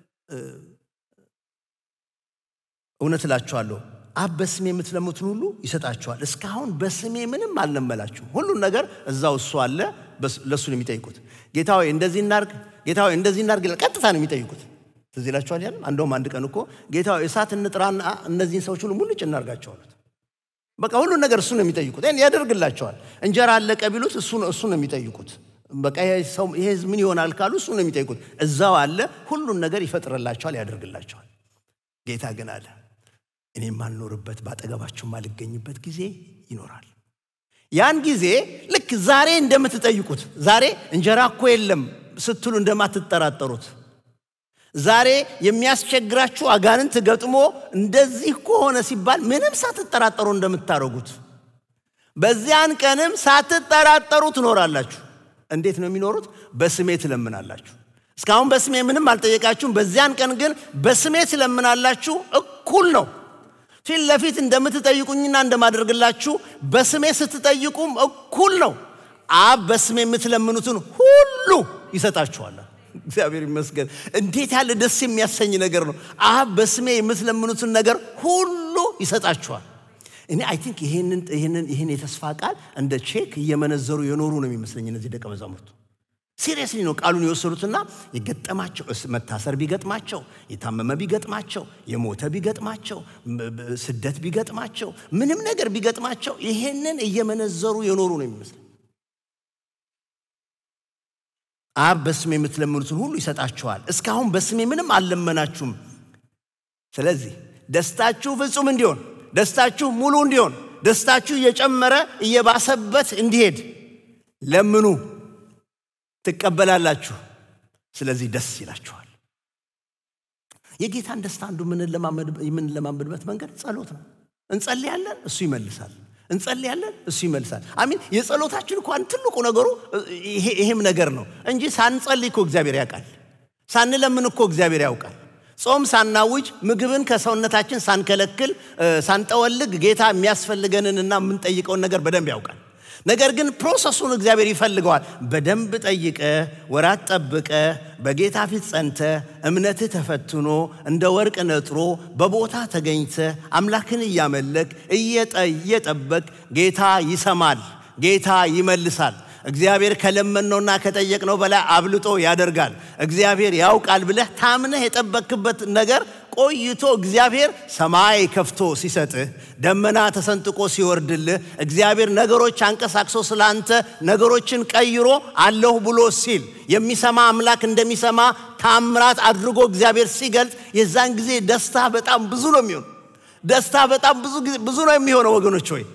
እውነት እላችኋለሁ አብ በስሜ የምትለሙትን ሁሉ ይሰጣችኋል። እስካሁን በስሜ ምንም አልለመላችሁም። ሁሉን ነገር እዛው እሱ አለ። ለእሱ ነው የሚጠይቁት። ጌታ ሆይ እንደዚህ እናርግ፣ ጌታ ሆይ እንደዚህ እናርግ፣ ቀጥታ ነው የሚጠይቁት። ትዝ ይላችኋል። ያለም አንደውም አንድ ቀን እኮ ጌታ ሆይ እሳት እንጥራና እነዚህን ሰዎች ሁሉ ሙልጭ እናርጋቸው አሉት። በቃ ሁሉን ነገር እሱ ነው የሚጠይቁት። ያደርግላቸዋል። እንጀራ አለቀ ቢሉት እሱ ነው የሚጠይቁት። በቃ ይሄ ምን ይሆናል ካሉ እሱ ነው የሚጠይቁት። እዛው አለ። ሁሉን ነገር ይፈጥርላቸዋል፣ ያደርግላቸዋል። ጌታ ግን አለ እኔ የማልኖርበት ባጠገባችሁ የማልገኝበት ጊዜ ይኖራል። ያን ጊዜ ልክ ዛሬ እንደምትጠይቁት ዛሬ እንጀራ እኮ የለም ስትሉ እንደማትጠራጠሩት ዛሬ የሚያስቸግራችሁ አጋንንት ገጥሞ እንደዚህ ከሆነ ሲባል ምንም ሳትጠራጠሩ እንደምታደርጉት በዚያን ቀንም ሳትጠራጠሩ ትኖራላችሁ። እንዴት ነው የሚኖሩት? በስሜ ትለምናላችሁ። እስካሁን በስሜ ምንም አልጠየቃችሁም። በዚያን ቀን ግን በስሜ ትለምናላችሁ። እኩል ነው። ፊት ለፊት እንደምትጠይቁኝና እንደማደርግላችሁ በስሜ ስትጠይቁም እኩል ነው። አብ በስሜ የምትለምኑትን ሁሉ ይሰጣችኋል። እግዚአብሔር ይመስገን። እንዴት ያለ ደስ የሚያሰኝ ነገር ነው! አብ በስሜ የምትለምኑትን ነገር ሁሉ ይሰጣችኋል። እኔ አይ ቲንክ ይህን የተስፋ ቃል እንደ ቼክ እየመነዘሩ የኖሩ ነው የሚመስለኝ እነዚህ ደቀ መዛሙርቱ። ሲሪየስሊ ነው ቃሉን የወሰዱትና የገጠማቸው መታሰር ቢገጥማቸው፣ የታመመ ቢገጥማቸው፣ የሞተ ቢገጥማቸው፣ ስደት ቢገጥማቸው፣ ምንም ነገር ቢገጥማቸው ይሄንን እየመነዘሩ የኖሩ ነው የሚመስለኝ። አብ በስሜ የምትለምኑትን ሁሉ ይሰጣችኋል። እስካሁን በስሜ ምንም አልለመናችሁም። ስለዚህ ደስታችሁ ፍጹም እንዲሆን፣ ደስታችሁ ሙሉ እንዲሆን፣ ደስታችሁ እየጨመረ እየባሰበት እንዲሄድ ለምኑ ትቀበላላችሁ። ስለዚህ ደስ ይላችኋል። የጌታን ደስታ አንዱ የምንለማመድበት መንገድ ጸሎት ነው። እንጸልያለን፣ እሱ ይመልሳል። እንጸልያለን፣ እሱ ይመልሳል። አሚን። የጸሎታችን እንኳን ትልቁ ነገሩ ይሄም ነገር ነው እንጂ ሳንጸልይ እኮ እግዚአብሔር ያውቃል። ሳንለምን እኮ እግዚአብሔር ያውቃል። ጾም ሳናውጅ ምግብን ከሰውነታችን ሳንከለክል ሳንጠወልግ ጌታ የሚያስፈልገንንና የምንጠይቀውን ነገር በደንብ ያውቃል። ነገር ግን ፕሮሰሱን እግዚአብሔር ይፈልገዋል። በደንብ ጠይቀ፣ ወራት ጠብቀ፣ በጌታ ፊት ጸንተ፣ እምነትህ ተፈትኖ እንደ ወርቅ ነጥሮ በቦታ ተገኝተ አምላክን እያመለክ እየጠበቅ ጌታ ይሰማል፣ ጌታ ይመልሳል። እግዚአብሔር ከለመነውና ከጠየቅነው በላይ አብልጦ ያደርጋል። እግዚአብሔር ያውቃል ብለህ ታምነህ የጠበክበት ነገር ቆይቶ እግዚአብሔር ሰማይ ከፍቶ ሲሰጥህ፣ ደመና ተሰንጥቆ ሲወርድልህ፣ እግዚአብሔር ነገሮች አንቀሳቅሶ ስላንተ ነገሮችን ቀይሮ አለሁ ብሎ ሲል የሚሰማ አምላክ እንደሚሰማ ታምራት አድርጎ እግዚአብሔር ሲገልጥ የዛን ጊዜ ደስታ በጣም ብዙ ነው የሚሆነው። ደስታ በጣም ብዙ ነው የሚሆነው ወገኖች ሆይ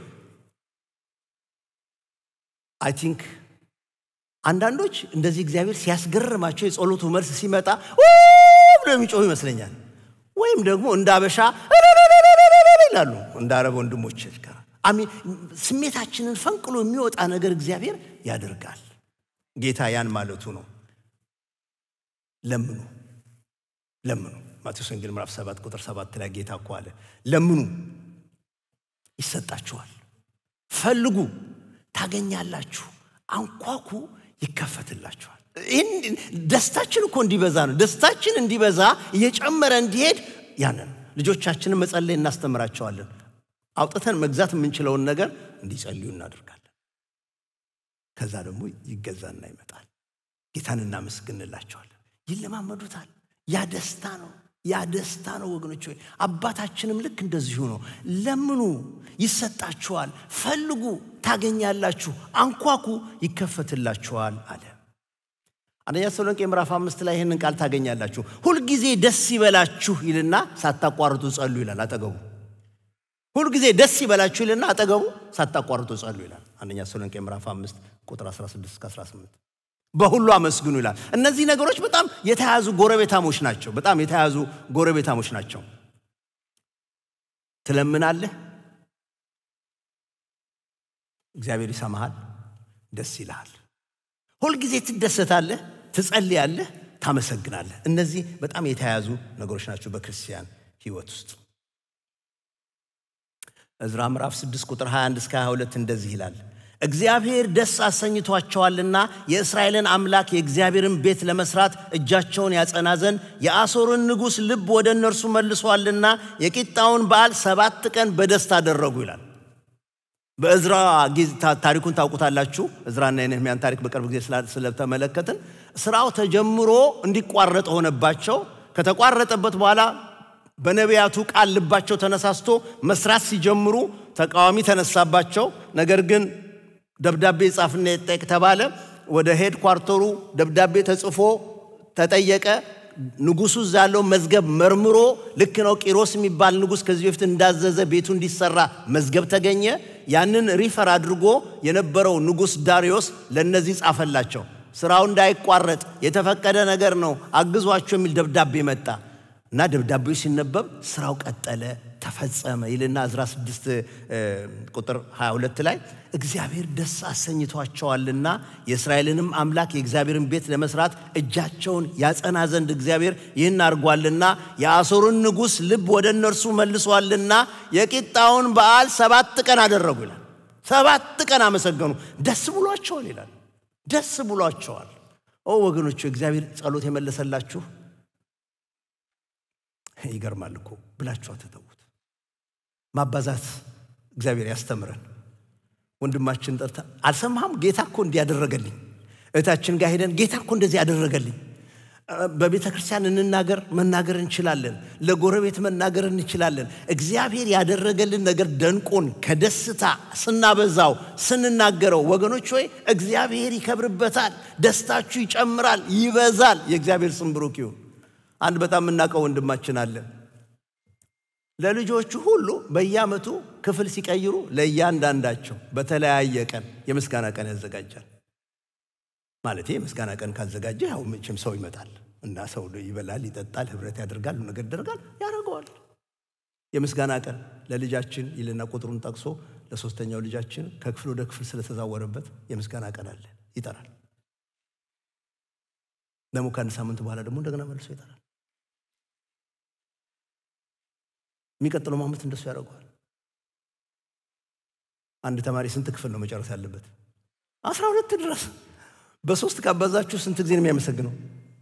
አይ ቲንክ አንዳንዶች እንደዚህ እግዚአብሔር ሲያስገርማቸው የጸሎቱ መልስ ሲመጣ ብሎ የሚጮሁ ይመስለኛል። ወይም ደግሞ እንደ አበሻ ይላሉ እንደ አረብ ወንድሞች ጋር አሚን። ስሜታችንን ፈንቅሎ የሚወጣ ነገር እግዚአብሔር ያደርጋል። ጌታ ያን ማለቱ ነው። ለምኑ ለምኑ። ማቴዎስ ወንጌል ምዕራፍ 7 ቁጥር 7 ላይ ጌታ እኮ አለ ለምኑ ይሰጣችኋል፣ ፈልጉ ታገኛላችሁ፣ አንኳኩ ይከፈትላችኋል። ይህን ደስታችን እኮ እንዲበዛ ነው። ደስታችን እንዲበዛ እየጨመረ እንዲሄድ ያንን ልጆቻችንን መጸለይ እናስተምራቸዋለን። አውጥተን መግዛት የምንችለውን ነገር እንዲጸልዩ እናደርጋለን። ከዛ ደግሞ ይገዛና ይመጣል። ጌታን እናመስግንላቸዋለን። ይለማመዱታል። ያ ደስታ ነው። ያ ደስታ ነው ወገኖች ሆይ አባታችንም ልክ እንደዚሁ ነው። ለምኑ ይሰጣችኋል፣ ፈልጉ ታገኛላችሁ፣ አንኳኩ ይከፈትላችኋል አለ። አንደኛ ተሰሎንቄ ምዕራፍ አምስት ላይ ይህንን ቃል ታገኛላችሁ። ሁልጊዜ ደስ ይበላችሁ ይልና ሳታቋርጡ ጸሉ ይላል አጠገቡ። ሁልጊዜ ደስ ይበላችሁ ይልና አጠገቡ ሳታቋርጡ ጸሉ ይላል። አንደኛ ተሰሎንቄ ምዕራፍ አምስት ቁጥር 16 እስከ 18 በሁሉ አመስግኑ ይላል። እነዚህ ነገሮች በጣም የተያዙ ጎረቤታሞች ናቸው። በጣም የተያዙ ጎረቤታሞች ናቸው። ትለምናለህ፣ እግዚአብሔር ይሰማሃል፣ ደስ ይልሃል። ሁልጊዜ ትደሰታለህ፣ ትጸልያለህ፣ ታመሰግናለህ። እነዚህ በጣም የተያያዙ ነገሮች ናቸው በክርስቲያን ሕይወት ውስጥ። ዕዝራ ምዕራፍ 6 ቁጥር 21 እስከ 22 እንደዚህ ይላል እግዚአብሔር ደስ አሰኝቷቸዋልና የእስራኤልን አምላክ የእግዚአብሔርን ቤት ለመስራት እጃቸውን ያጸና ዘንድ የአሦርን ንጉሥ ልብ ወደ እነርሱ መልሷልና የቂጣውን በዓል ሰባት ቀን በደስታ አደረጉ ይላል። በእዝራ ታሪኩን ታውቁታላችሁ። እዝራና የነህምያን ታሪክ በቅርብ ጊዜ ስለተመለከትን ስራው ተጀምሮ እንዲቋረጥ ሆነባቸው። ከተቋረጠበት በኋላ በነቢያቱ ቃል ልባቸው ተነሳስቶ መስራት ሲጀምሩ ተቃዋሚ ተነሳባቸው። ነገር ግን ደብዳቤ ጻፍና ይጠየቅ ተባለ። ወደ ሄድ ኳርተሩ ደብዳቤ ተጽፎ ተጠየቀ። ንጉሱ እዛ ያለው መዝገብ መርምሮ ልክ ነው ቂሮስ የሚባል ንጉሥ ከዚህ በፊት እንዳዘዘ ቤቱ እንዲሰራ መዝገብ ተገኘ። ያንን ሪፈር አድርጎ የነበረው ንጉሥ ዳሪዮስ ለእነዚህ ጻፈላቸው። ስራው እንዳይቋረጥ የተፈቀደ ነገር ነው፣ አግዟቸው የሚል ደብዳቤ መጣ እና ደብዳቤው ሲነበብ ስራው ቀጠለ፣ ተፈጸመ ይልና ዕዝራ 6 ቁጥር 22 ላይ እግዚአብሔር ደስ አሰኝቷቸዋልና የእስራኤልንም አምላክ የእግዚአብሔርን ቤት ለመስራት እጃቸውን ያጸና ዘንድ እግዚአብሔር ይህን አድርጓልና የአሦርን ንጉሥ ልብ ወደ እነርሱ መልሷልና የቂጣውን በዓል ሰባት ቀን አደረጉ ይላል። ሰባት ቀን አመሰገኑ፣ ደስ ብሏቸዋል ይላል። ደስ ብሏቸዋል። ኦ ወገኖቹ እግዚአብሔር ጸሎት የመለሰላችሁ ይገርማል እኮ ብላችሁ አትተዉት። ማባዛት እግዚአብሔር ያስተምረን። ወንድማችን ጠርታ አልሰማህም? ጌታ እኮ እንዲያደረገልኝ። እህታችን ጋር ሄደን ጌታ እኮ እንደዚህ ያደረገልኝ። በቤተ ክርስቲያን እንናገር፣ መናገር እንችላለን። ለጎረቤት መናገር እንችላለን። እግዚአብሔር ያደረገልን ነገር ደንቆን ከደስታ ስናበዛው ስንናገረው፣ ወገኖች ሆይ እግዚአብሔር ይከብርበታል፣ ደስታችሁ ይጨምራል፣ ይበዛል። የእግዚአብሔር ስም ብሩክ ይሁን። አንድ በጣም የምናውቀው ወንድማችን አለ። ለልጆቹ ሁሉ በየዓመቱ ክፍል ሲቀይሩ ለእያንዳንዳቸው በተለያየ ቀን የምስጋና ቀን ያዘጋጃል። ማለት የምስጋና ቀን ካዘጋጀ ያው መቼም ሰው ይመጣል እና ሰው ይበላል፣ ይጠጣል፣ ህብረት ያደርጋል፣ ነገር ያደርጋል፣ ያደርገዋል። የምስጋና ቀን ለልጃችን ይልና ቁጥሩን ጠቅሶ ለሶስተኛው ልጃችን ከክፍል ወደ ክፍል ስለተዛወረበት የምስጋና ቀን አለ ይጠራል። ደግሞ ከአንድ ሳምንት በኋላ ደግሞ እንደገና መልሶ ይጠራል። የሚቀጥለው ዓመት እንደሱ ያደርገዋል። አንድ ተማሪ ስንት ክፍል ነው መጨረስ ያለበት? አስራ ሁለት ድረስ በሶስት ካባዛችሁ ስንት ጊዜ ነው የሚያመሰግነው?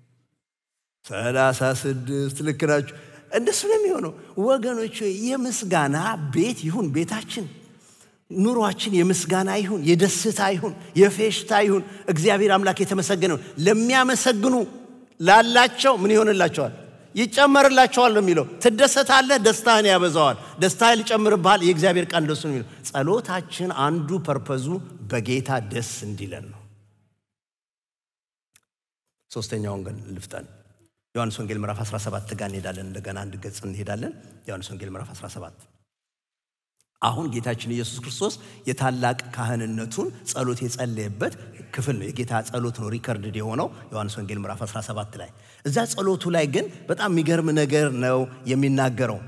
ሰላሳ ስድስት ልክ ናችሁ። እንደሱ ነው የሚሆነው ወገኖች። የምስጋና ቤት ይሁን ቤታችን፣ ኑሯችን የምስጋና ይሁን፣ የደስታ ይሁን፣ የፌሽታ ይሁን። እግዚአብሔር አምላክ የተመሰገነው ለሚያመሰግኑ ላላቸው ምን ይሆንላቸዋል? ይጨመርላቸዋል ነው የሚለው። ትደሰታለህ፣ ደስታህን ያበዛዋል። ደስታህን ሊጨምርብሃል። የእግዚአብሔር ቃል እንደሱ ነው የሚለው። ጸሎታችን አንዱ ፐርፐዙ በጌታ ደስ እንዲለን ነው። ሶስተኛውን ግን ልፍጠን። ዮሐንስ ወንጌል ምዕራፍ 17 ጋር እንሄዳለን። እንደገና አንድ ገጽ እንሄዳለን። ዮሐንስ ወንጌል ምዕራፍ 17 አሁን ጌታችን ኢየሱስ ክርስቶስ የታላቅ ካህንነቱን ጸሎት የጸለየበት ክፍል ነው። የጌታ ጸሎት ነው ሪከርድድ የሆነው ዮሐንስ ወንጌል ምዕራፍ 17 ላይ። እዛ ጸሎቱ ላይ ግን በጣም የሚገርም ነገር ነው የሚናገረው።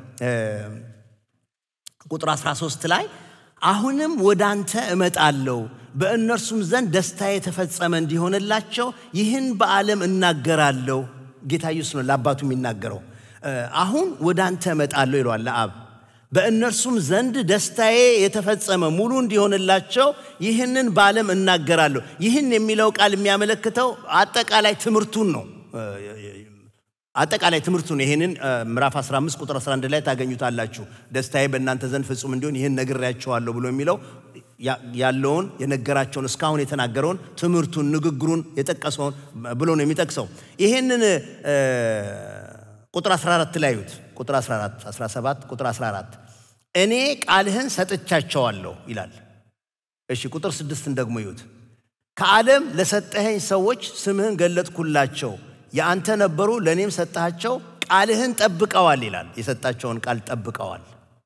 ቁጥር 13 ላይ አሁንም ወደ አንተ እመጣለሁ በእነርሱም ዘንድ ደስታ የተፈጸመ እንዲሆንላቸው ይህን በዓለም እናገራለሁ። ጌታ ኢየሱስ ነው ለአባቱ የሚናገረው። አሁን ወደ አንተ እመጣለሁ ይለዋል ለአብ በእነርሱም ዘንድ ደስታዬ የተፈጸመ ሙሉ እንዲሆንላቸው ይህንን በዓለም እናገራለሁ። ይህን የሚለው ቃል የሚያመለክተው አጠቃላይ ትምህርቱን ነው። አጠቃላይ ትምህርቱን ይህንን ምዕራፍ 15 ቁጥር 11 ላይ ታገኙታላችሁ። ደስታዬ በእናንተ ዘንድ ፍጹም እንዲሆን ይህን ነግሬያቸዋለሁ ብሎ የሚለው ያለውን የነገራቸውን እስካሁን የተናገረውን ትምህርቱን፣ ንግግሩን የጠቀሰውን ብሎ ነው የሚጠቅሰው። ይህንን ቁጥር 14 ላይ ዩት ቁጥር 14 17 ቁጥር 14 እኔ ቃልህን ሰጥቻቸዋለሁ ይላል። እሺ ቁጥር ስድስትን ደግሞ ይዩት። ከዓለም ለሰጠኸኝ ሰዎች ስምህን ገለጥኩላቸው፣ የአንተ ነበሩ፣ ለእኔም ሰጠሃቸው፣ ቃልህን ጠብቀዋል ይላል። የሰጣቸውን ቃል ጠብቀዋል።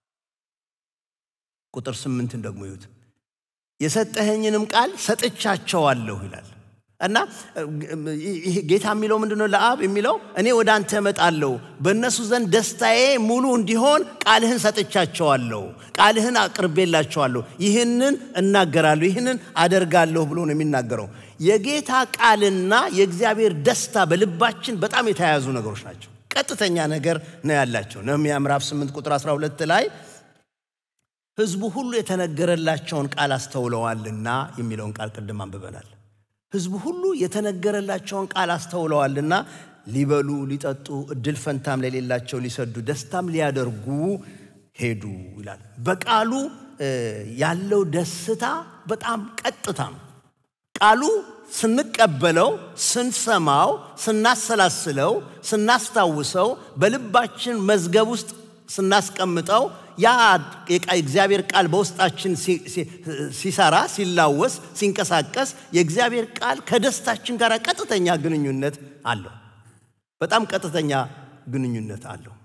ቁጥር ስምንትን ደግሞ ይዩት። የሰጠኸኝንም ቃል ሰጥቻቸዋለሁ ይላል እና ጌታ የሚለው ምንድን ነው? ለአብ የሚለው እኔ ወደ አንተ እመጣለሁ፣ በእነሱ ዘንድ ደስታዬ ሙሉ እንዲሆን ቃልህን ሰጥቻቸዋለሁ፣ ቃልህን አቅርቤላቸዋለሁ፣ ይህንን እናገራለሁ፣ ይህንን አደርጋለሁ ብሎ ነው የሚናገረው። የጌታ ቃልና የእግዚአብሔር ደስታ በልባችን በጣም የተያያዙ ነገሮች ናቸው። ቀጥተኛ ነገር ነው ያላቸው። ነህምያ ምዕራፍ 8 ቁጥር 12 ላይ ሕዝቡ ሁሉ የተነገረላቸውን ቃል አስተውለዋልና የሚለውን ቃል ቅድም አንብበናል። ሕዝቡ ሁሉ የተነገረላቸውን ቃል አስተውለዋልና ሊበሉ ሊጠጡ፣ እድል ፈንታም ለሌላቸው ሊሰዱ፣ ደስታም ሊያደርጉ ሄዱ ይላል። በቃሉ ያለው ደስታ በጣም ቀጥታ ነው። ቃሉ ስንቀበለው፣ ስንሰማው፣ ስናሰላስለው፣ ስናስታውሰው፣ በልባችን መዝገብ ውስጥ ስናስቀምጠው ያ የእግዚአብሔር ቃል በውስጣችን ሲሰራ ሲላወስ ሲንቀሳቀስ የእግዚአብሔር ቃል ከደስታችን ጋር ቀጥተኛ ግንኙነት አለው። በጣም ቀጥተኛ ግንኙነት አለው።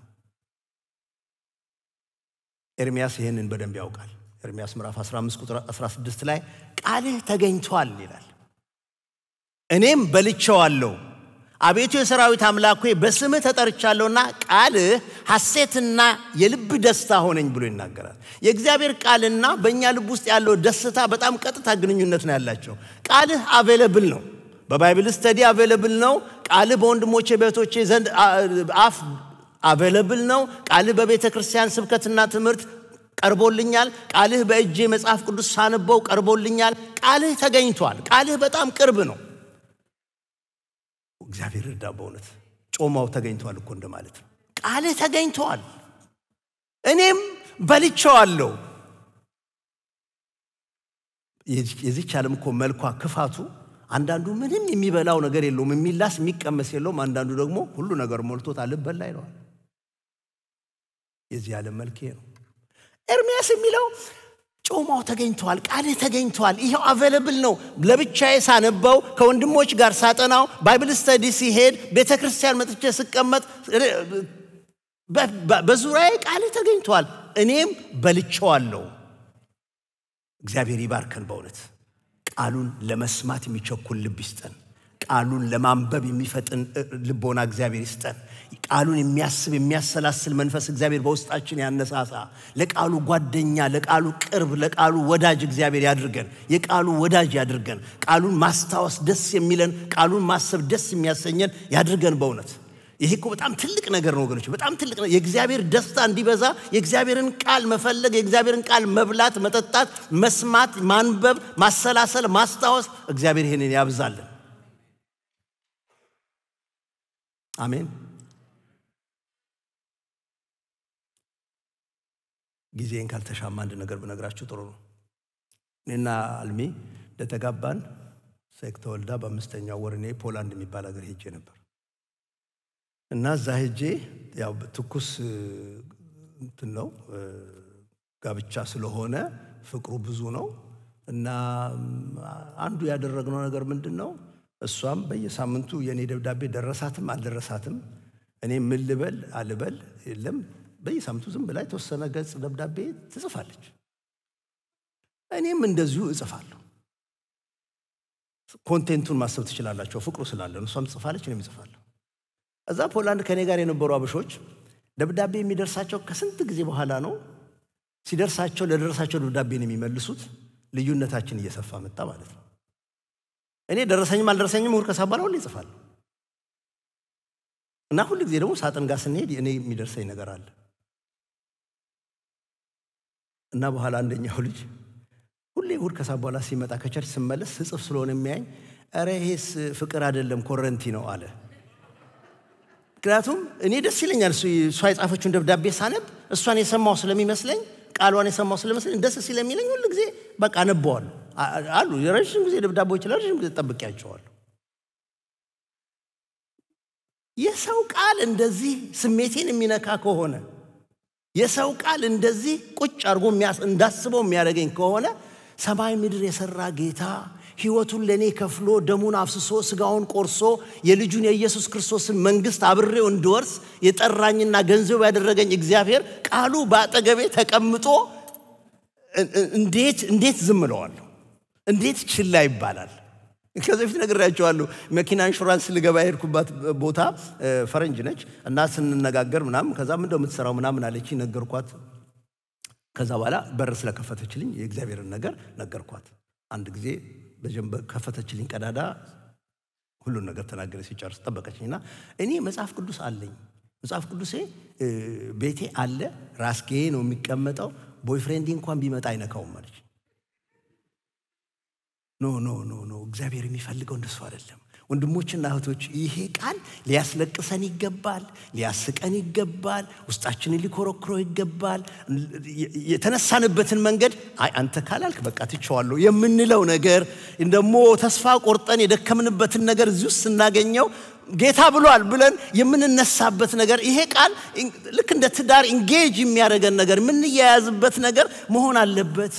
ኤርሚያስ ይህንን በደንብ ያውቃል። ኤርሚያስ ምዕራፍ 15 ቁጥር 16 ላይ ቃልህ ተገኝቷል ይላል፣ እኔም በልቼዋለሁ አቤቱ የሰራዊት አምላክ ሆይ በስምህ ተጠርቻለሁና ቃልህ ሐሴትና የልብ ደስታ ሆነኝ ብሎ ይናገራል። የእግዚአብሔር ቃልና በእኛ ልብ ውስጥ ያለው ደስታ በጣም ቀጥታ ግንኙነት ነው ያላቸው። ቃልህ አቬለብል ነው፣ በባይብል ስተዲ አቬለብል ነው። ቃልህ በወንድሞቼ በእህቶቼ ዘንድ አፍ አቬለብል ነው። ቃልህ በቤተ ክርስቲያን ስብከትና ትምህርት ቀርቦልኛል። ቃልህ በእጄ መጽሐፍ ቅዱስ ሳነበው ቀርቦልኛል። ቃልህ ተገኝቷል። ቃልህ በጣም ቅርብ ነው። እግዚአብሔር እርዳ። በእውነት ጮማው ተገኝተዋል እኮ እንደማለት ነው። ቃልህ ተገኝተዋል፣ እኔም በልቼዋለሁ። የዚች ዓለም እኮ መልኳ ክፋቱ፣ አንዳንዱ ምንም የሚበላው ነገር የለውም፣ የሚላስ የሚቀመስ የለውም። አንዳንዱ ደግሞ ሁሉ ነገር ሞልቶት አልበላ ይለዋል። የዚህ ዓለም መልክ ነው። ኤርሚያስ የሚለው ጮማው ተገኝተዋል፣ ቃልህ ተገኝተዋል። ይኸው አቬለብል ነው። ለብቻዬ ሳነበው ከወንድሞች ጋር ሳጠናው ባይብል ስተዲ ሲሄድ ቤተ ክርስቲያን መጥቼ ስቀመጥ በዙሪያዬ ቃልህ ተገኝተዋል፣ እኔም በልቼዋለሁ። እግዚአብሔር ይባርከን። በእውነት ቃሉን ለመስማት የሚቸኩል ልብ ይስጠን። ቃሉን ለማንበብ የሚፈጥን ልቦና እግዚአብሔር ይስጠን። ቃሉን የሚያስብ የሚያሰላስል መንፈስ እግዚአብሔር በውስጣችን ያነሳሳ። ለቃሉ ጓደኛ፣ ለቃሉ ቅርብ፣ ለቃሉ ወዳጅ እግዚአብሔር ያድርገን። የቃሉ ወዳጅ ያድርገን። ቃሉን ማስታወስ ደስ የሚለን፣ ቃሉን ማሰብ ደስ የሚያሰኘን ያድርገን። በእውነት ይሄ እኮ በጣም ትልቅ ነገር ነው ወገኖች፣ በጣም ትልቅ ነው። የእግዚአብሔር ደስታ እንዲበዛ የእግዚአብሔርን ቃል መፈለግ፣ የእግዚአብሔርን ቃል መብላት፣ መጠጣት፣ መስማት፣ ማንበብ፣ ማሰላሰል፣ ማስታወስ እግዚአብሔር ይህንን ያብዛልን። አሜን። ጊዜን ካልተሻማ አንድ ነገር ብነግራችሁ ጥሩ ነው። እኔና አልሚ እንደተጋባን ሴክ ተወልዳ በአምስተኛው ወር እኔ ፖላንድ የሚባል ሀገር ሄጄ ነበር እና እዛ ሄጄ ያው ትኩስ እንትን ነው ጋብቻ ስለሆነ ፍቅሩ ብዙ ነው እና አንዱ ያደረግነው ነገር ምንድን ነው እሷም በየሳምንቱ የእኔ ደብዳቤ ደረሳትም አልደረሳትም እኔ ምን ልበል አልበል የለም በየሳምንቱ ዝም ብላ የተወሰነ ገጽ ደብዳቤ ትጽፋለች። እኔም እንደዚሁ እጽፋለሁ። ኮንቴንቱን ማሰብ ትችላላቸው፣ ፍቅሩ ስላለን እሷም ትጽፋለች፣ እኔም እጽፋለሁ። እዛ ፖላንድ ከእኔ ጋር የነበሩ አበሾች ደብዳቤ የሚደርሳቸው ከስንት ጊዜ በኋላ ነው። ሲደርሳቸው ለደረሳቸው ደብዳቤ ነው የሚመልሱት። ልዩነታችን እየሰፋ መጣ ማለት ነው። እኔ ደረሰኝም አልደረሰኝም እሑድ ከሰዓት በኋላ ሁሌ እጽፋለሁ እና ሁል ጊዜ ደግሞ ሳጥን ጋር ስንሄድ እኔ የሚደርሰኝ ነገር አለ እና በኋላ አንደኛው ልጅ ሁሌ እሑድ ከሳ በኋላ ሲመጣ ከቸርች ስመለስ ስጽፍ ስለሆነ የሚያኝ ኧረ ይሄስ ፍቅር አይደለም ኮረንቲ ነው አለ። ምክንያቱም እኔ ደስ ይለኛል እሷ የጻፈችውን ደብዳቤ ሳነብ እሷን የሰማው ስለሚመስለኝ ቃሏን የሰማው ስለሚመስለኝ ደስ ስለሚለኝ ሁሉ ጊዜ በቃ አነበዋለሁ። አሉ የረዥም ጊዜ ደብዳቤዎች ለረዥም ጊዜ ጠብቄያቸዋለሁ። የሰው ቃል እንደዚህ ስሜቴን የሚነካ ከሆነ የሰው ቃል እንደዚህ ቁጭ አድርጎ እንዳስበው የሚያደርገኝ ከሆነ ሰማይ ምድር የሰራ ጌታ ሕይወቱን ለእኔ ከፍሎ ደሙን አፍስሶ ስጋውን ቆርሶ የልጁን የኢየሱስ ክርስቶስን መንግሥት አብሬው እንድወርስ የጠራኝና ገንዘቡ ያደረገኝ እግዚአብሔር ቃሉ በአጠገቤ ተቀምጦ እንዴት እንዴት ዝም እለዋለሁ? እንዴት ችላ ይባላል? ከዚህ በፊት ነግሬያቸዋለሁ። መኪና ኢንሹራንስ ልገባ የሄድኩባት ቦታ ፈረንጅ ነች እና ስንነጋገር ምናምን ከዛ ምንድን ነው የምትሰራው ምናምን አለች፣ ነገርኳት። ከዛ በኋላ በር ስለከፈተችልኝ የእግዚአብሔርን ነገር ነገርኳት። አንድ ጊዜ ከፈተችልኝ ቀዳዳ ሁሉን ነገር ተናገረ። ሲጨርስ ጠበቀችኝና እኔ መጽሐፍ ቅዱስ አለኝ፣ መጽሐፍ ቅዱሴ ቤቴ አለ፣ ራስጌ ነው የሚቀመጠው፣ ቦይፍሬንዲ እንኳን ቢመጣ አይነካውም አለች። ኖ ኖ ኖ ኖ እግዚአብሔር የሚፈልገው እንደሱ አይደለም። ወንድሞችና እህቶች ይሄ ቃል ሊያስለቅሰን ይገባል፣ ሊያስቀን ይገባል፣ ውስጣችንን ሊኮረኩሮ ይገባል። የተነሳንበትን መንገድ አይ አንተ ካላልክ በቃ ትቼዋለሁ የምንለው ነገር ደግሞ ተስፋ ቆርጠን የደከምንበትን ነገር እዚህ ውስጥ ስናገኘው ጌታ ብሏል ብለን የምንነሳበት ነገር ይሄ ቃል ልክ እንደ ትዳር ኢንጌጅ የሚያደርገን ነገር የምንያያዝበት ነገር መሆን አለበት።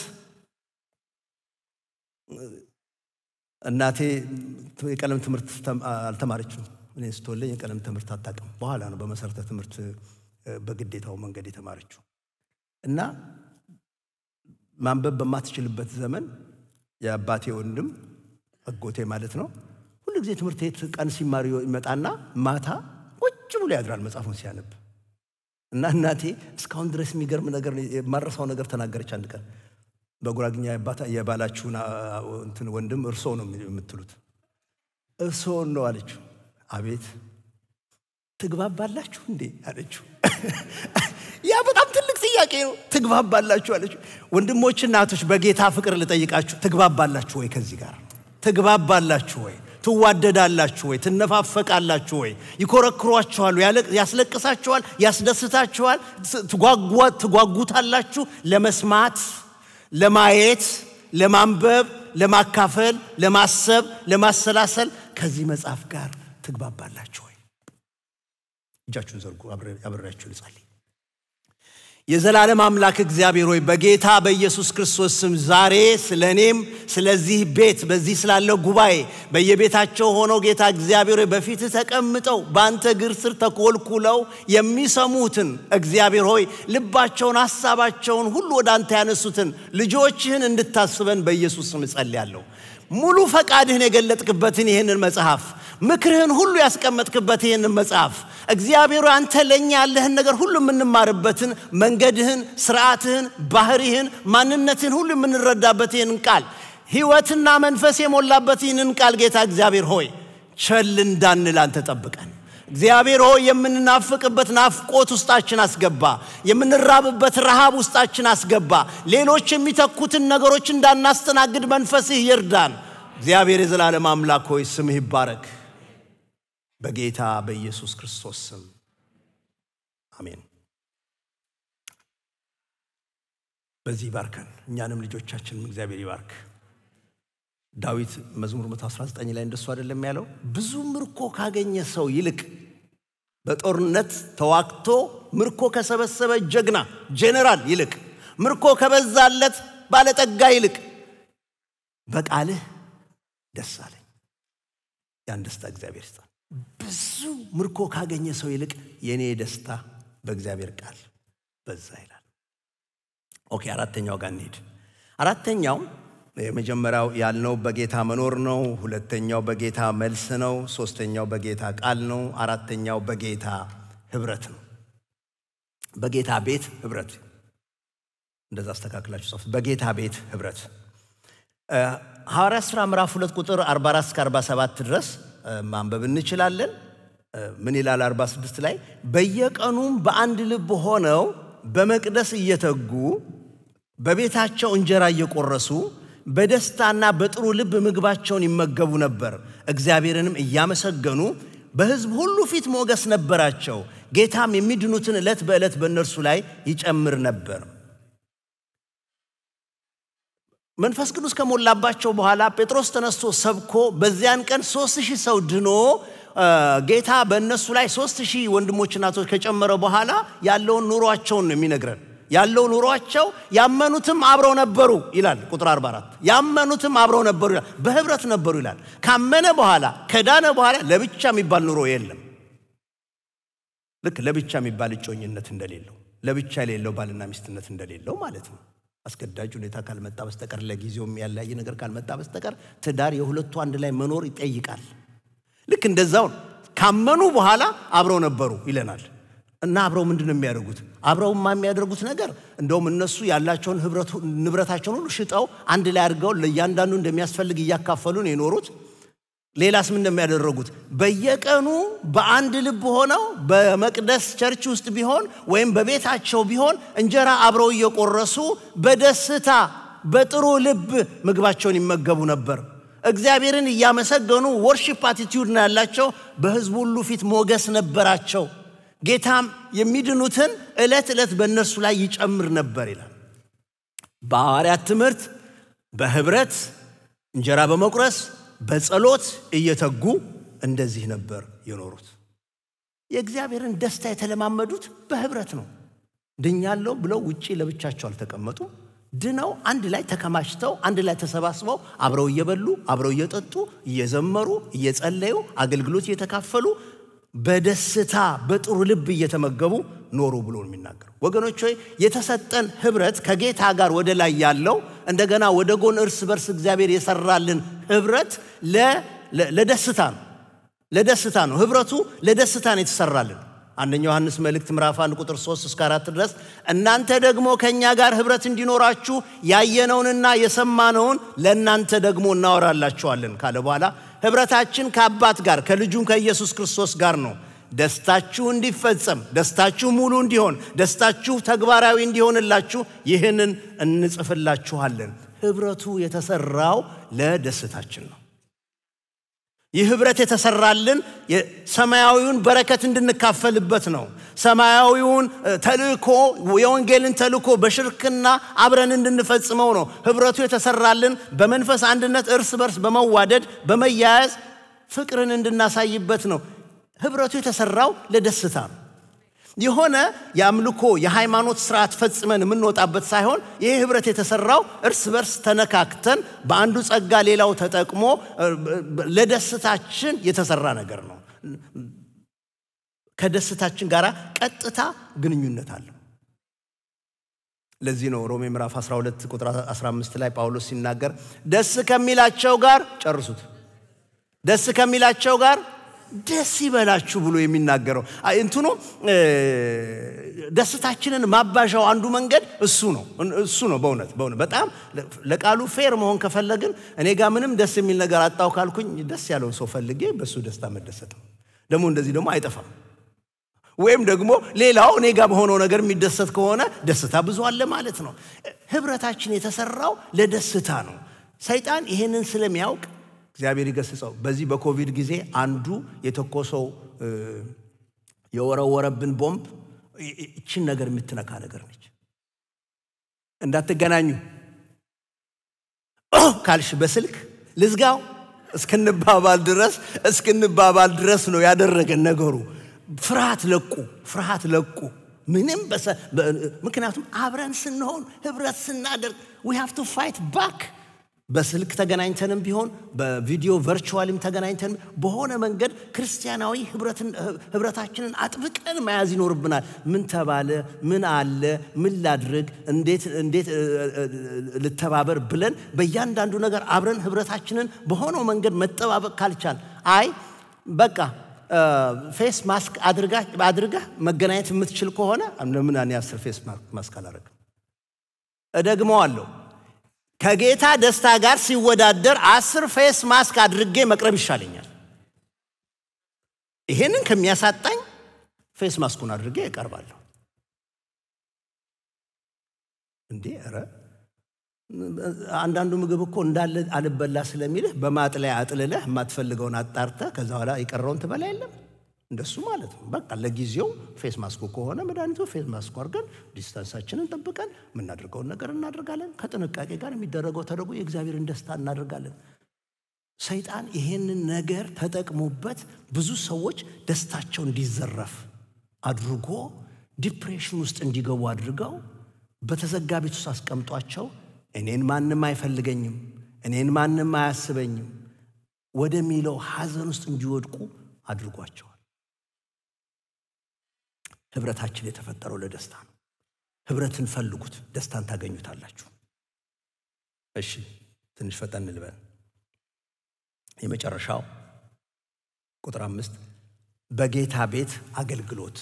እናቴ የቀለም ትምህርት አልተማረችም። እኔ ስትወለኝ የቀለም ትምህርት አታውቅም። በኋላ ነው በመሰረተ ትምህርት በግዴታው መንገድ የተማረችው እና ማንበብ በማትችልበት ዘመን የአባቴ ወንድም አጎቴ ማለት ነው ሁሉ ጊዜ ትምህርት ቤት ቀን ሲማር ይመጣና ማታ ቁጭ ብሎ ያድራል መጽሐፉን ሲያነብ እና እናቴ እስካሁን ድረስ የሚገርም ነገር የማረሳው ነገር ተናገረች። አንድ ቀን በጉራግኛ የባላችሁን እንትን ወንድም እርሶ ነው የምትሉት? እርሶን ነው አለችው። አቤት ትግባባላችሁ እንዴ አለችው። ያ በጣም ትልቅ ጥያቄ ነው። ትግባባላችሁ አለችው። ወንድሞች እናቶች፣ በጌታ ፍቅር ልጠይቃችሁ፣ ትግባባላችሁ ወይ? ከዚህ ጋር ትግባባላችሁ ወይ? ትዋደዳላችሁ ወይ? ትነፋፈቃላችሁ ወይ? ይኮረክሯችኋል፣ ያስለቅሳችኋል፣ ያስደስታችኋል፣ ትጓጉታላችሁ ለመስማት ለማየት፣ ለማንበብ፣ ለማካፈል፣ ለማሰብ፣ ለማሰላሰል ከዚህ መጽሐፍ ጋር ትግባባላችሁ ወይ? እጃችሁን ዘርጉ፣ አብሬያችሁ ልጸልይ። የዘላለም አምላክ እግዚአብሔር ሆይ በጌታ በኢየሱስ ክርስቶስ ስም ዛሬ ስለ እኔም ስለዚህ ቤት በዚህ ስላለው ጉባኤ በየቤታቸው ሆነው ጌታ እግዚአብሔር ሆይ በፊትህ ተቀምጠው በአንተ እግር ስር ተኮልኩለው የሚሰሙትን እግዚአብሔር ሆይ ልባቸውን ሐሳባቸውን ሁሉ ወደ አንተ ያነሱትን ልጆችህን እንድታስበን በኢየሱስ ስም እጸልያለሁ። ሙሉ ፈቃድህን የገለጥክበትን ይህንን መጽሐፍ ምክርህን ሁሉ ያስቀመጥክበት ይህንን መጽሐፍ እግዚአብሔር አንተ ለእኛ ያለህን ነገር ሁሉ የምንማርበትን መንገድህን፣ ስርዓትህን፣ ባህሪህን፣ ማንነትህን ሁሉ የምንረዳበት ይህንን ቃል ሕይወትና መንፈስ የሞላበት ይህንን ቃል ጌታ እግዚአብሔር ሆይ ቸል እንዳንል አንተ ጠብቀን። እግዚአብሔር ሆይ የምንናፍቅበት ናፍቆት ውስጣችን አስገባ። የምንራብበት ረሃብ ውስጣችን አስገባ። ሌሎች የሚተኩትን ነገሮች እንዳናስተናግድ መንፈስህ ይርዳን። እግዚአብሔር የዘላለም አምላክ ሆይ ስምህ ይባረክ። በጌታ በኢየሱስ ክርስቶስ ስም አሜን። በዚህ ይባርከን፣ እኛንም ልጆቻችንም እግዚአብሔር ይባርክ። ዳዊት መዝሙር 119 ላይ እንደሱ አይደለም ያለው? ብዙ ምርኮ ካገኘ ሰው ይልቅ በጦርነት ተዋግቶ ምርኮ ከሰበሰበ ጀግና ጄኔራል ይልቅ ምርኮ ከበዛለት ባለጠጋ ይልቅ በቃልህ ደስ አለኝ። ያን ደስታ እግዚአብሔር ይስጣል። ብዙ ምርኮ ካገኘ ሰው ይልቅ የእኔ ደስታ በእግዚአብሔር ቃል በዛ ይላል። ኦኬ፣ አራተኛው ጋር እንሄድ። አራተኛው የመጀመሪያው ያልነው በጌታ መኖር ነው። ሁለተኛው በጌታ መልስ ነው። ሶስተኛው በጌታ ቃል ነው። አራተኛው በጌታ ህብረት ነው። በጌታ ቤት ህብረት፣ እንደዛ አስተካክላችሁ ጻፉት። በጌታ ቤት ህብረት ሐዋርያት ሥራ ምዕራፍ ሁለት ቁጥር 44 እስከ 47 ድረስ ማንበብ እንችላለን። ምን ይላል? 46 ላይ በየቀኑም በአንድ ልብ ሆነው በመቅደስ እየተጉ በቤታቸው እንጀራ እየቆረሱ በደስታና በጥሩ ልብ ምግባቸውን ይመገቡ ነበር። እግዚአብሔርንም እያመሰገኑ በሕዝብ ሁሉ ፊት ሞገስ ነበራቸው። ጌታም የሚድኑትን ዕለት በዕለት በእነርሱ ላይ ይጨምር ነበር። መንፈስ ቅዱስ ከሞላባቸው በኋላ ጴጥሮስ ተነስቶ ሰብኮ በዚያን ቀን ሦስት ሺህ ሰው ድኖ ጌታ በእነሱ ላይ ሦስት ሺህ ወንድሞች እናቶች ከጨመረ በኋላ ያለውን ኑሯቸውን ነው የሚነግረን። ያለው ኑሯቸው ያመኑትም አብረው ነበሩ ይላል ቁጥር 44 ያመኑትም አብረው ነበሩ ይላል። በህብረት ነበሩ ይላል። ካመነ በኋላ ከዳነ በኋላ ለብቻ የሚባል ኑሮ የለም። ልክ ለብቻ የሚባል እጮኝነት እንደሌለው፣ ለብቻ የሌለው ባልና ሚስትነት እንደሌለው ማለት ነው። አስገዳጅ ሁኔታ ካልመጣ በስተቀር ለጊዜው የሚያለያይ ነገር ካልመጣ በስተቀር ትዳር የሁለቱ አንድ ላይ መኖር ይጠይቃል። ልክ እንደዛው ካመኑ በኋላ አብረው ነበሩ ይለናል። እና አብረው ምንድን ነው የሚያደርጉት? አብረውማ የሚያደርጉት ነገር እንደውም እነሱ ያላቸውን ንብረታቸውን ሁሉ ሽጠው አንድ ላይ አድርገው ለእያንዳንዱ እንደሚያስፈልግ እያካፈሉ ነው የኖሩት። ሌላስ ምን እንደሚያደረጉት በየቀኑ በአንድ ልብ ሆነው በመቅደስ ቸርች ውስጥ ቢሆን ወይም በቤታቸው ቢሆን እንጀራ አብረው እየቆረሱ በደስታ በጥሩ ልብ ምግባቸውን ይመገቡ ነበር። እግዚአብሔርን እያመሰገኑ ወርሺፕ አቲቲዩድ ነው ያላቸው። በሕዝቡ ሁሉ ፊት ሞገስ ነበራቸው። ጌታም የሚድኑትን ዕለት ዕለት በእነርሱ ላይ ይጨምር ነበር ይላል። በሐዋርያት ትምህርት፣ በህብረት እንጀራ በመቁረስ በጸሎት እየተጉ እንደዚህ ነበር የኖሩት። የእግዚአብሔርን ደስታ የተለማመዱት በህብረት ነው። ድኛለሁ ብለው ውጪ ለብቻቸው አልተቀመጡም። ድነው አንድ ላይ ተከማችተው አንድ ላይ ተሰባስበው አብረው እየበሉ አብረው እየጠጡ እየዘመሩ እየጸለዩ አገልግሎት እየተካፈሉ በደስታ በጥሩ ልብ እየተመገቡ ኖሩ ብሎ ነው የሚናገረው። ወገኖች ሆይ የተሰጠን ህብረት ከጌታ ጋር ወደ ላይ ያለው እንደገና ወደ ጎን እርስ በርስ እግዚአብሔር የሰራልን ህብረት ለደስታ ነው። ለደስታ ነው። ህብረቱ ለደስታ ነው የተሰራልን። አንደኛ ዮሐንስ መልእክት ምዕራፍ 1 ቁጥር 3 እስከ 4 ድረስ እናንተ ደግሞ ከእኛ ጋር ህብረት እንዲኖራችሁ ያየነውንና የሰማነውን ለእናንተ ደግሞ እናወራላችኋለን ካለ በኋላ ህብረታችን ከአባት ጋር ከልጁም ከኢየሱስ ክርስቶስ ጋር ነው። ደስታችሁ እንዲፈጸም፣ ደስታችሁ ሙሉ እንዲሆን፣ ደስታችሁ ተግባራዊ እንዲሆንላችሁ ይህንን እንጽፍላችኋለን። ህብረቱ የተሰራው ለደስታችን ነው። ይህ ህብረት የተሰራልን ሰማያዊውን በረከት እንድንካፈልበት ነው። ሰማያዊውን ተልእኮ የወንጌልን ተልእኮ በሽርክና አብረን እንድንፈጽመው ነው። ህብረቱ የተሰራልን በመንፈስ አንድነት እርስ በርስ በመዋደድ በመያያዝ ፍቅርን እንድናሳይበት ነው። ህብረቱ የተሰራው ለደስታ ነው። የሆነ የአምልኮ የሃይማኖት ስርዓት ፈጽመን የምንወጣበት ሳይሆን ይህ ህብረት የተሰራው እርስ በርስ ተነካክተን በአንዱ ጸጋ ሌላው ተጠቅሞ ለደስታችን የተሰራ ነገር ነው። ከደስታችን ጋር ቀጥታ ግንኙነት አለው። ለዚህ ነው ሮሜ ምዕራፍ 12 ቁጥር 15 ላይ ጳውሎስ ሲናገር ደስ ከሚላቸው ጋር ጨርሱት፣ ደስ ከሚላቸው ጋር ደስ ይበላችሁ ብሎ የሚናገረው እንትኑ ደስታችንን ማባዣው አንዱ መንገድ እሱ ነው። እሱ ነው በእውነት በእውነት በጣም ለቃሉ ፌር መሆን ከፈለግን እኔ ጋር ምንም ደስ የሚል ነገር አጣው ካልኩኝ ደስ ያለውን ሰው ፈልጌ በእሱ ደስታ መደሰት ነው። ደግሞ እንደዚህ ደግሞ አይጠፋም። ወይም ደግሞ ሌላው እኔ ጋር በሆነው ነገር የሚደሰት ከሆነ ደስታ ብዙ አለ ማለት ነው። ህብረታችን የተሰራው ለደስታ ነው። ሰይጣን ይሄንን ስለሚያውቅ እግዚአብሔር ይገስጸው። በዚህ በኮቪድ ጊዜ አንዱ የተኮሰው የወረወረብን ቦምብ ይችን ነገር የምትነካ ነገር ነች። እንዳትገናኙ ካልሽ በስልክ ልዝጋው እስክንባባል ድረስ እስክንባባል ድረስ ነው ያደረገን ነገሩ። ፍርሃት ለቁ፣ ፍርሃት ለቁ። ምንም ምክንያቱም አብረን ስንሆን ህብረት ስናደርግ ዊ ሃቭ ቱ ፋይት ባክ በስልክ ተገናኝተንም ቢሆን በቪዲዮ ቨርቹዋልም ተገናኝተን በሆነ መንገድ ክርስቲያናዊ ህብረታችንን አጥብቀን መያዝ ይኖርብናል። ምን ተባለ፣ ምን አለ፣ ምን ላድርግ፣ እንዴት ልተባበር ብለን በእያንዳንዱ ነገር አብረን ህብረታችንን በሆነው መንገድ መጠባበቅ ካልቻል አይ በቃ ፌስ ማስክ አድርገህ መገናኘት የምትችል ከሆነ ለምን እኔ አስር ፌስ ማስክ አላደርግም? እደግመዋለሁ ከጌታ ደስታ ጋር ሲወዳደር አስር ፌስ ማስክ አድርጌ መቅረብ ይሻለኛል። ይሄንን ከሚያሳጣኝ ፌስ ማስኩን አድርጌ እቀርባለሁ። እንዴ ኧረ አንዳንዱ ምግብ እኮ እንዳለ አልበላ ስለሚልህ በማጥለያ አጥልለህ የማትፈልገውን አጣርተህ ከዛ በኋላ የቀረውን ትበላ የለም እንደሱ ማለት ነው። በቃ ለጊዜው ፌስ ማስኩ ከሆነ መድኃኒቱ ፌስ ማስኩ አድርገን ዲስታንሳችንን ጠብቀን የምናደርገውን ነገር እናደርጋለን። ከጥንቃቄ ጋር የሚደረገው ተደርጎ የእግዚአብሔርን ደስታ እናደርጋለን። ሰይጣን ይሄንን ነገር ተጠቅሞበት ብዙ ሰዎች ደስታቸው እንዲዘረፍ አድርጎ ዲፕሬሽን ውስጥ እንዲገቡ አድርገው በተዘጋ ቤት ውስጥ አስቀምጧቸው እኔን ማንም አይፈልገኝም፣ እኔን ማንም አያስበኝም ወደሚለው ሐዘን ውስጥ እንዲወድቁ አድርጓቸዋል። ህብረታችን የተፈጠረው ለደስታ ነው። ህብረትን ፈልጉት፣ ደስታን ታገኙታላችሁ። እሺ ትንሽ ፈጠን ልበል። የመጨረሻው ቁጥር አምስት በጌታ ቤት አገልግሎት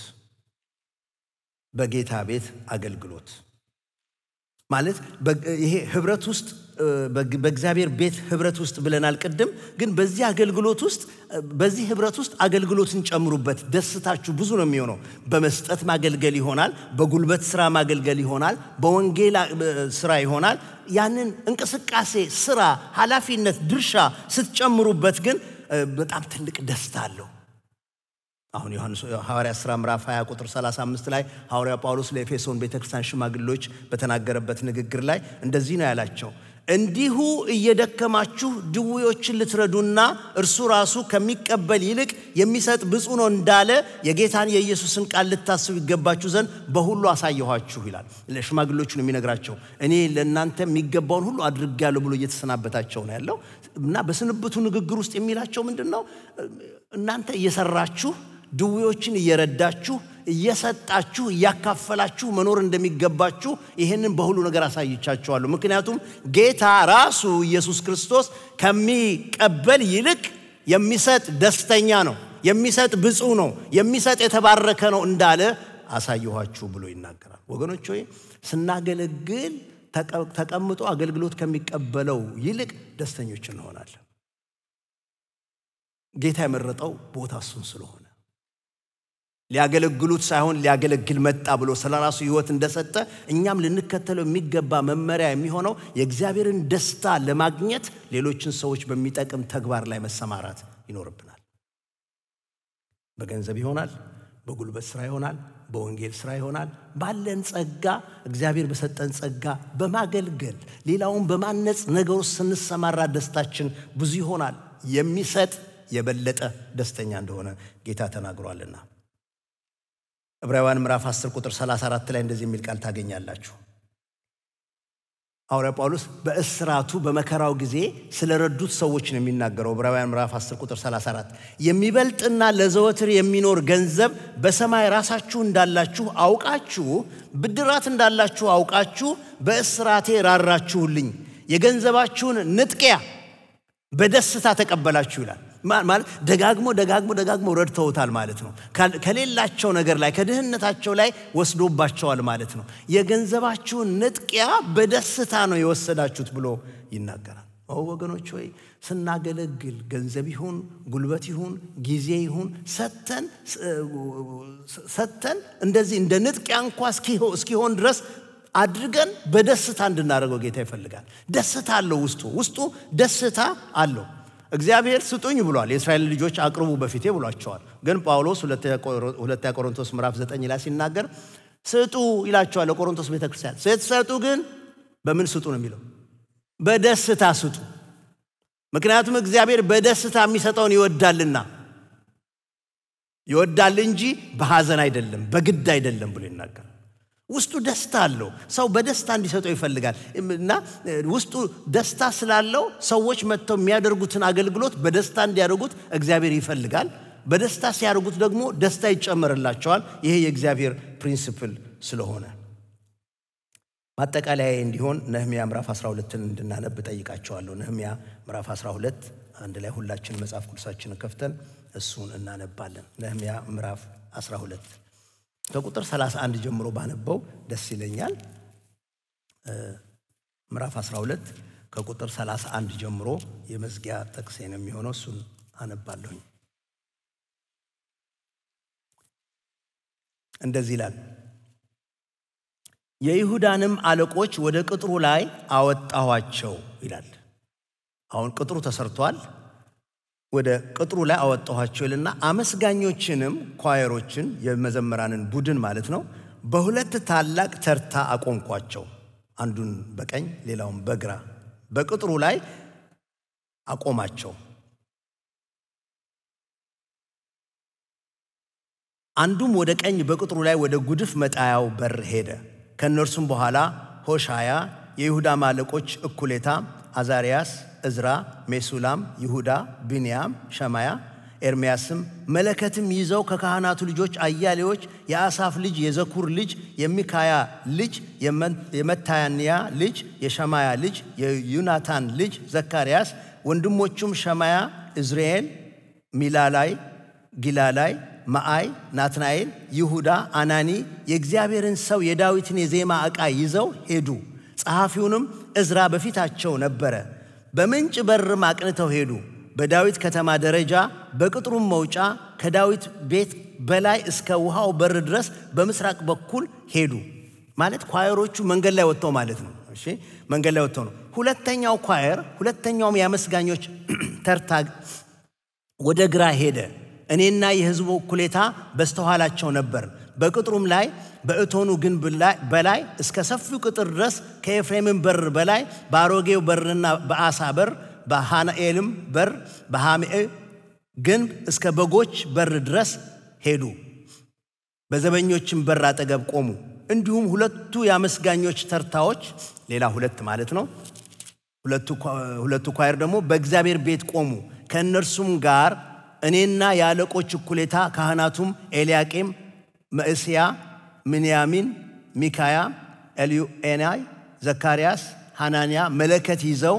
በጌታ ቤት አገልግሎት ማለት ይሄ ህብረት ውስጥ በእግዚአብሔር ቤት ህብረት ውስጥ ብለናል ቅድም። ግን በዚህ አገልግሎት ውስጥ በዚህ ህብረት ውስጥ አገልግሎትን ጨምሩበት። ደስታችሁ ብዙ ነው የሚሆነው። በመስጠት ማገልገል ይሆናል፣ በጉልበት ስራ ማገልገል ይሆናል፣ በወንጌል ስራ ይሆናል። ያንን እንቅስቃሴ፣ ስራ፣ ኃላፊነት፣ ድርሻ ስትጨምሩበት ግን በጣም ትልቅ ደስታ አለው። አሁን ዮሐንስ ሐዋርያ ሥራ ምዕራፍ 20 ቁጥር 35 ላይ ሐዋርያ ጳውሎስ ለኤፌሶን ቤተክርስቲያን ሽማግሌዎች በተናገረበት ንግግር ላይ እንደዚህ ነው ያላቸው፣ እንዲሁ እየደከማችሁ ድውዮችን ልትረዱና እርሱ ራሱ ከሚቀበል ይልቅ የሚሰጥ ብፁዕ ነው እንዳለ የጌታን የኢየሱስን ቃል ልታስቡ ይገባችሁ ዘንድ በሁሉ አሳየኋችሁ ይላል። ለሽማግሌዎቹ ነው የሚነግራቸው። እኔ ለእናንተ የሚገባውን ሁሉ አድርጌያለሁ ብሎ እየተሰናበታቸው ነው ያለው እና በስንብቱ ንግግር ውስጥ የሚላቸው ምንድን ነው? እናንተ እየሰራችሁ ድዌዎችን እየረዳችሁ እየሰጣችሁ እያካፈላችሁ መኖር እንደሚገባችሁ ይህንን በሁሉ ነገር አሳይቻችኋለሁ። ምክንያቱም ጌታ ራሱ ኢየሱስ ክርስቶስ ከሚቀበል ይልቅ የሚሰጥ ደስተኛ ነው፣ የሚሰጥ ብፁዕ ነው፣ የሚሰጥ የተባረከ ነው እንዳለ አሳየኋችሁ ብሎ ይናገራል። ወገኖች ሆይ ስናገለግል ተቀምጦ አገልግሎት ከሚቀበለው ይልቅ ደስተኞች እንሆናለን። ጌታ የመረጠው ቦታ እሱን ስለሆነ ሊያገለግሉት ሳይሆን ሊያገለግል መጣ ብሎ ስለ ራሱ ሕይወት እንደሰጠ እኛም ልንከተለው የሚገባ መመሪያ የሚሆነው የእግዚአብሔርን ደስታ ለማግኘት ሌሎችን ሰዎች በሚጠቅም ተግባር ላይ መሰማራት ይኖርብናል። በገንዘብ ይሆናል፣ በጉልበት ስራ ይሆናል፣ በወንጌል ስራ ይሆናል። ባለን ጸጋ እግዚአብሔር በሰጠን ጸጋ በማገልገል ሌላውን በማነጽ ነገር ውስጥ ስንሰማራ ደስታችን ብዙ ይሆናል። የሚሰጥ የበለጠ ደስተኛ እንደሆነ ጌታ ተናግሯልና ዕብራውያን ምዕራፍ 10 ቁጥር 34 ላይ እንደዚህ የሚል ቃል ታገኛላችሁ። ሐዋርያ ጳውሎስ በእስራቱ በመከራው ጊዜ ስለረዱት ሰዎች ነው የሚናገረው። ዕብራውያን ምዕራፍ 10 ቁጥር 34 የሚበልጥና ለዘወትር የሚኖር ገንዘብ በሰማይ ራሳችሁ እንዳላችሁ አውቃችሁ ብድራት እንዳላችሁ አውቃችሁ በእስራቴ ራራችሁልኝ፣ የገንዘባችሁን ንጥቂያ በደስታ ተቀበላችሁ ይላል። ማለት ደጋግሞ ደጋግሞ ደጋግሞ ረድተውታል ማለት ነው። ከሌላቸው ነገር ላይ ከድህነታቸው ላይ ወስዶባቸዋል ማለት ነው። የገንዘባችሁን ንጥቂያ በደስታ ነው የወሰዳችሁት ብሎ ይናገራል። ወገኖች ሆይ ስናገለግል ገንዘብ ይሁን ጉልበት ይሁን ጊዜ ይሁን ሰተን ሰተን እንደዚህ እንደ ንጥቂያ እንኳ እስኪሆን ድረስ አድርገን በደስታ እንድናደርገው ጌታ ይፈልጋል። ደስታ አለው ውስጡ ውስጡ ደስታ አለው። እግዚአብሔር ስጡኝ ብሏል። የእስራኤል ልጆች አቅርቡ በፊቴ ብሏቸዋል። ግን ጳውሎስ ሁለተኛ ቆሮንቶስ ምዕራፍ ዘጠኝ ላይ ሲናገር ስጡ ይላቸዋል ለቆሮንቶስ ቤተክርስቲያን። ስትሰጡ ግን በምን ስጡ ነው የሚለው? በደስታ ስጡ። ምክንያቱም እግዚአብሔር በደስታ የሚሰጠውን ይወዳልና ይወዳል እንጂ በሐዘን አይደለም፣ በግድ አይደለም ብሎ ይናገራል። ውስጡ ደስታ አለው። ሰው በደስታ እንዲሰጠው ይፈልጋል እና ውስጡ ደስታ ስላለው ሰዎች መጥተው የሚያደርጉትን አገልግሎት በደስታ እንዲያደርጉት እግዚአብሔር ይፈልጋል። በደስታ ሲያደርጉት ደግሞ ደስታ ይጨመርላቸዋል። ይሄ የእግዚአብሔር ፕሪንስፕል ስለሆነ ማጠቃለያ እንዲሆን ነህሚያ ምዕራፍ 12ን እንድናነብ ጠይቃቸዋለሁ። ነህሚያ ምዕራፍ 12 አንድ ላይ ሁላችን መጽሐፍ ቅዱሳችንን ከፍተን እሱን እናነባለን። ነህሚያ ምዕራፍ 12 ከቁጥር 31 ጀምሮ ባነበው ደስ ይለኛል። ምዕራፍ 12 ከቁጥር 31 ጀምሮ የመዝጊያ ጥቅሴ ነው የሚሆነው። እሱን አነባለሁኝ። እንደዚህ ይላል። የይሁዳንም አለቆች ወደ ቅጥሩ ላይ አወጣኋቸው ይላል። አሁን ቅጥሩ ተሰርቷል። ወደ ቅጥሩ ላይ አወጣኋቸው ይልና አመስጋኞችንም ኳየሮችን የመዘምራንን ቡድን ማለት ነው በሁለት ታላቅ ተርታ አቆምኳቸው። አንዱን በቀኝ ሌላውን በግራ በቅጥሩ ላይ አቆማቸው። አንዱም ወደ ቀኝ በቅጥሩ ላይ ወደ ጉድፍ መጣያው በር ሄደ። ከእነርሱም በኋላ ሆሻያ፣ የይሁዳ አለቆች እኩሌታ፣ አዛርያስ፣ እዝራ፣ ሜሱላም፣ ይሁዳ፣ ብንያም፣ ሸማያ፣ ኤርምያስም መለከትም ይዘው ከካህናቱ ልጆች አያሌዎች የአሳፍ ልጅ የዘኩር ልጅ የሚካያ ልጅ የመታንያ ልጅ የሸማያ ልጅ የዩናታን ልጅ ዘካርያስ ወንድሞቹም ሸማያ፣ እዝርኤል፣ ሚላላይ፣ ጊላላይ፣ መዓይ፣ ናትናኤል፣ ይሁዳ፣ አናኒ የእግዚአብሔርን ሰው የዳዊትን የዜማ ዕቃ ይዘው ሄዱ። ጸሐፊውንም እዝራ በፊታቸው ነበረ። በምንጭ በርም አቅንተው ሄዱ። በዳዊት ከተማ ደረጃ በቅጥሩም መውጫ ከዳዊት ቤት በላይ እስከ ውሃው በር ድረስ በምስራቅ በኩል ሄዱ። ማለት ኳየሮቹ መንገድ ላይ ወጥተው ማለት ነው። እሺ መንገድ ላይ ወጥተው ነው። ሁለተኛው ኳየር ሁለተኛውም የአመስጋኞች ተርታ ወደ ግራ ሄደ። እኔና የሕዝቡ እኩሌታ በስተኋላቸው ነበር። በቅጥሩም ላይ በእቶኑ ግንብ በላይ እስከ ሰፊው ቅጥር ድረስ ከኤፍሬምን በር በላይ በአሮጌው በርና በአሳ በር በሃናኤልም በር በሃሚዕ ግንብ እስከ በጎች በር ድረስ ሄዱ። በዘበኞችም በር አጠገብ ቆሙ። እንዲሁም ሁለቱ የአመስጋኞች ተርታዎች ሌላ ሁለት ማለት ነው። ሁለቱ ኳየር ደግሞ በእግዚአብሔር ቤት ቆሙ። ከእነርሱም ጋር እኔና የአለቆች እኩሌታ ካህናቱም ኤልያቄም፣ መዕስያ፣ ምንያሚን፣ ሚካያ፣ ኤልዩኤናይ፣ ዘካርያስ፣ ሐናንያ መለከት ይዘው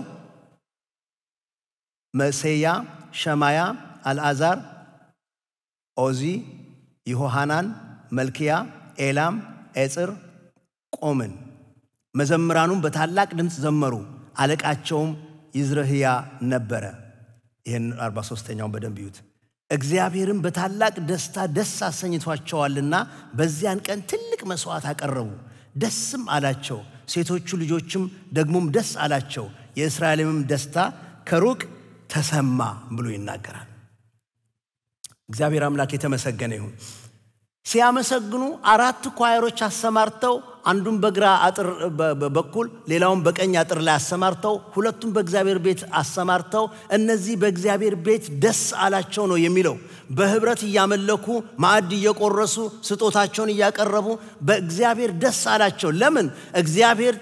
መሴያ፣ ሸማያ፣ አልዓዛር፣ ኦዚ፣ ይሆሃናን፣ መልክያ፣ ኤላም፣ ኤጽር ቆምን። መዘምራኑም በታላቅ ድምፅ ዘመሩ። አለቃቸውም ይዝረህያ ነበረ። ይህን 43ተኛውን በደንብ ይዩት። እግዚአብሔርም በታላቅ ደስታ ደስ አሰኝቷቸዋልና በዚያን ቀን ትልቅ መሥዋዕት አቀረቡ፣ ደስም አላቸው። ሴቶቹ ልጆችም ደግሞም ደስ አላቸው። የእስራኤልምም ደስታ ከሩቅ ተሰማ ብሎ ይናገራል። እግዚአብሔር አምላክ የተመሰገነ ይሁን። ሲያመሰግኑ አራት ኳየሮች አሰማርተው አንዱን በግራ አጥር በኩል ሌላውን በቀኝ አጥር ላይ አሰማርተው ሁለቱም በእግዚአብሔር ቤት አሰማርተው እነዚህ በእግዚአብሔር ቤት ደስ አላቸው ነው የሚለው። በህብረት እያመለኩ ማዕድ እየቆረሱ ስጦታቸውን እያቀረቡ በእግዚአብሔር ደስ አላቸው። ለምን? እግዚአብሔር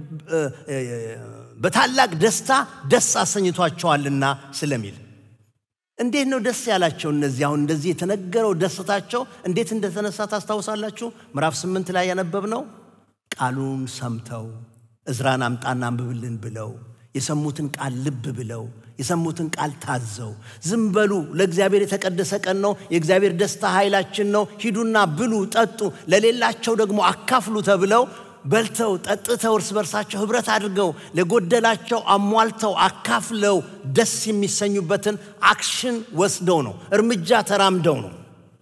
በታላቅ ደስታ ደስ አሰኝቷቸዋልና ስለሚል እንዴት ነው ደስ ያላቸው? እነዚህ አሁን እንደዚህ የተነገረው ደስታቸው እንዴት እንደተነሳ ታስታውሳላችሁ? ምዕራፍ ስምንት ላይ ያነበብነው ቃሉን ሰምተው እዝራን አምጣና አንብብልን ብለው የሰሙትን ቃል ልብ ብለው የሰሙትን ቃል ታዘው ዝም በሉ፣ ለእግዚአብሔር የተቀደሰ ቀን ነው፣ የእግዚአብሔር ደስታ ኃይላችን ነው፣ ሂዱና ብሉ፣ ጠጡ፣ ለሌላቸው ደግሞ አካፍሉ ተብለው በልተው ጠጥተው እርስ በርሳቸው ህብረት አድርገው ለጎደላቸው አሟልተው አካፍለው ደስ የሚሰኙበትን አክሽን ወስደው ነው፣ እርምጃ ተራምደው ነው።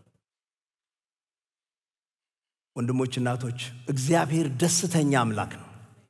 ወንድሞች፣ እናቶች እግዚአብሔር ደስተኛ አምላክ ነው።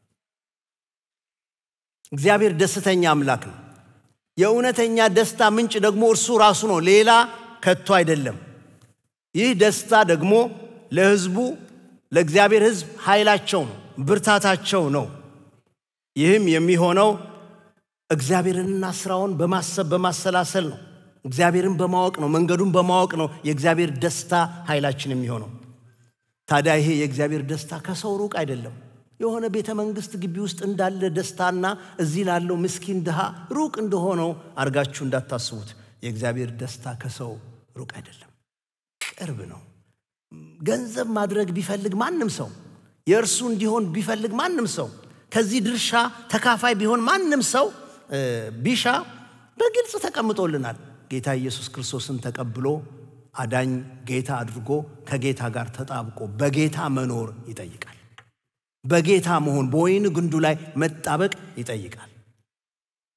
እግዚአብሔር ደስተኛ አምላክ ነው። የእውነተኛ ደስታ ምንጭ ደግሞ እርሱ ራሱ ነው፣ ሌላ ከቶ አይደለም። ይህ ደስታ ደግሞ ለህዝቡ ለእግዚአብሔር ህዝብ ኃይላቸው ነው፣ ብርታታቸው ነው። ይህም የሚሆነው እግዚአብሔርንና ስራውን በማሰብ በማሰላሰል ነው። እግዚአብሔርን በማወቅ ነው፣ መንገዱን በማወቅ ነው የእግዚአብሔር ደስታ ኃይላችን የሚሆነው። ታዲያ ይሄ የእግዚአብሔር ደስታ ከሰው ሩቅ አይደለም። የሆነ ቤተ መንግስት ግቢ ውስጥ እንዳለ ደስታና እዚህ ላለው ምስኪን ድሃ ሩቅ እንደሆነው አድርጋችሁ እንዳታስቡት። የእግዚአብሔር ደስታ ከሰው ሩቅ አይደለም፣ ቅርብ ነው። ገንዘብ ማድረግ ቢፈልግ ማንም ሰው የእርሱ እንዲሆን ቢፈልግ ማንም ሰው ከዚህ ድርሻ ተካፋይ ቢሆን ማንም ሰው ቢሻ በግልጽ ተቀምጦልናል። ጌታ ኢየሱስ ክርስቶስን ተቀብሎ አዳኝ ጌታ አድርጎ ከጌታ ጋር ተጣብቆ በጌታ መኖር ይጠይቃል። በጌታ መሆን በወይን ግንዱ ላይ መጣበቅ ይጠይቃል።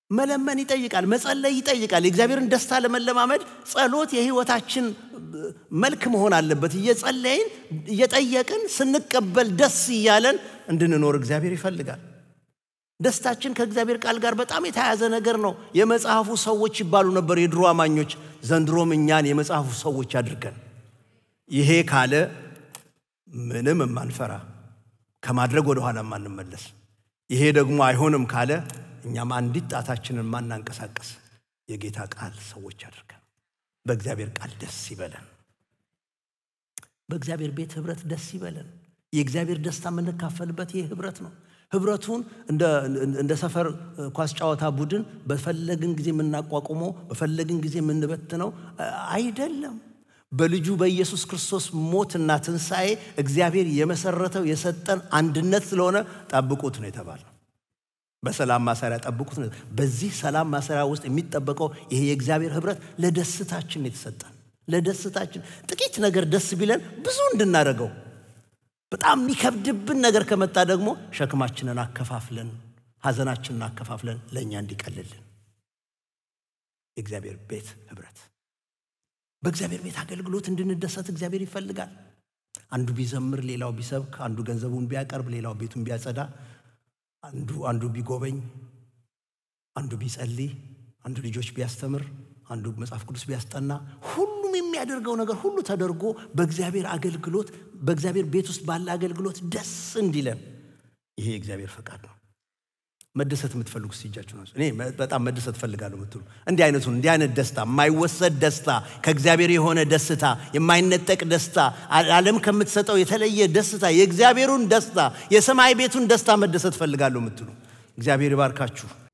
መለመን ይጠይቃል፣ መጸለይ ይጠይቃል። የእግዚአብሔርን ደስታ ለመለማመድ ጸሎት የህይወታችን መልክ መሆን አለበት። እየጸለይን እየጠየቅን ስንቀበል ደስ እያለን እንድንኖር እግዚአብሔር ይፈልጋል። ደስታችን ከእግዚአብሔር ቃል ጋር በጣም የተያያዘ ነገር ነው። የመጽሐፉ ሰዎች ይባሉ ነበር የድሮ አማኞች። ዘንድሮም እኛን የመጽሐፉ ሰዎች አድርገን ይሄ ካለ ምንም የማንፈራ ከማድረግ ወደኋላ የማንመለስ ይሄ ደግሞ አይሆንም ካለ እኛም አንዲት ጣታችንን ማናንቀሳቀስ የጌታ ቃል ሰዎች አድርገን በእግዚአብሔር ቃል ደስ ይበለን። በእግዚአብሔር ቤት ህብረት ደስ ይበለን። የእግዚአብሔር ደስታ የምንካፈልበት ይህ ህብረት ነው። ህብረቱን እንደ ሰፈር ኳስ ጨዋታ ቡድን በፈለግን ጊዜ የምናቋቁመው በፈለግን ጊዜ የምንበትነው አይደለም። በልጁ በኢየሱስ ክርስቶስ ሞትና ትንሣኤ እግዚአብሔር የመሰረተው የሰጠን አንድነት ስለሆነ ጠብቁት ነው የተባለው። በሰላም ማሰሪያ ጠብቁት ነው። በዚህ ሰላም ማሰሪያ ውስጥ የሚጠበቀው ይሄ የእግዚአብሔር ህብረት ለደስታችን የተሰጠን ለደስታችን ጥቂት ነገር ደስ ቢለን ብዙ እንድናደርገው በጣም የሚከብድብን ነገር ከመጣ ደግሞ ሸክማችንን አከፋፍለን ሐዘናችንን አከፋፍለን ለእኛ እንዲቀልልን የእግዚአብሔር ቤት ህብረት በእግዚአብሔር ቤት አገልግሎት እንድንደሰት እግዚአብሔር ይፈልጋል። አንዱ ቢዘምር፣ ሌላው ቢሰብክ፣ አንዱ ገንዘቡን ቢያቀርብ፣ ሌላው ቤቱን ቢያጸዳ፣ አንዱ አንዱ ቢጎበኝ፣ አንዱ ቢጸልይ፣ አንዱ ልጆች ቢያስተምር፣ አንዱ መጽሐፍ ቅዱስ ቢያስጠና፣ ሁሉም የሚያደርገው ነገር ሁሉ ተደርጎ በእግዚአብሔር አገልግሎት በእግዚአብሔር ቤት ውስጥ ባለ አገልግሎት ደስ እንዲለን ይሄ የእግዚአብሔር ፈቃድ ነው። መደሰት የምትፈልጉ እጃችሁ ነው። እኔ በጣም መደሰት እፈልጋለሁ የምትሉ እንዲህ አይነቱን እንዲህ አይነት ደስታ የማይወሰድ ደስታ ከእግዚአብሔር የሆነ ደስታ የማይነጠቅ ደስታ ዓለም ከምትሰጠው የተለየ ደስታ የእግዚአብሔሩን ደስታ የሰማይ ቤቱን ደስታ መደሰት እፈልጋለሁ የምትሉ እግዚአብሔር ይባርካችሁ።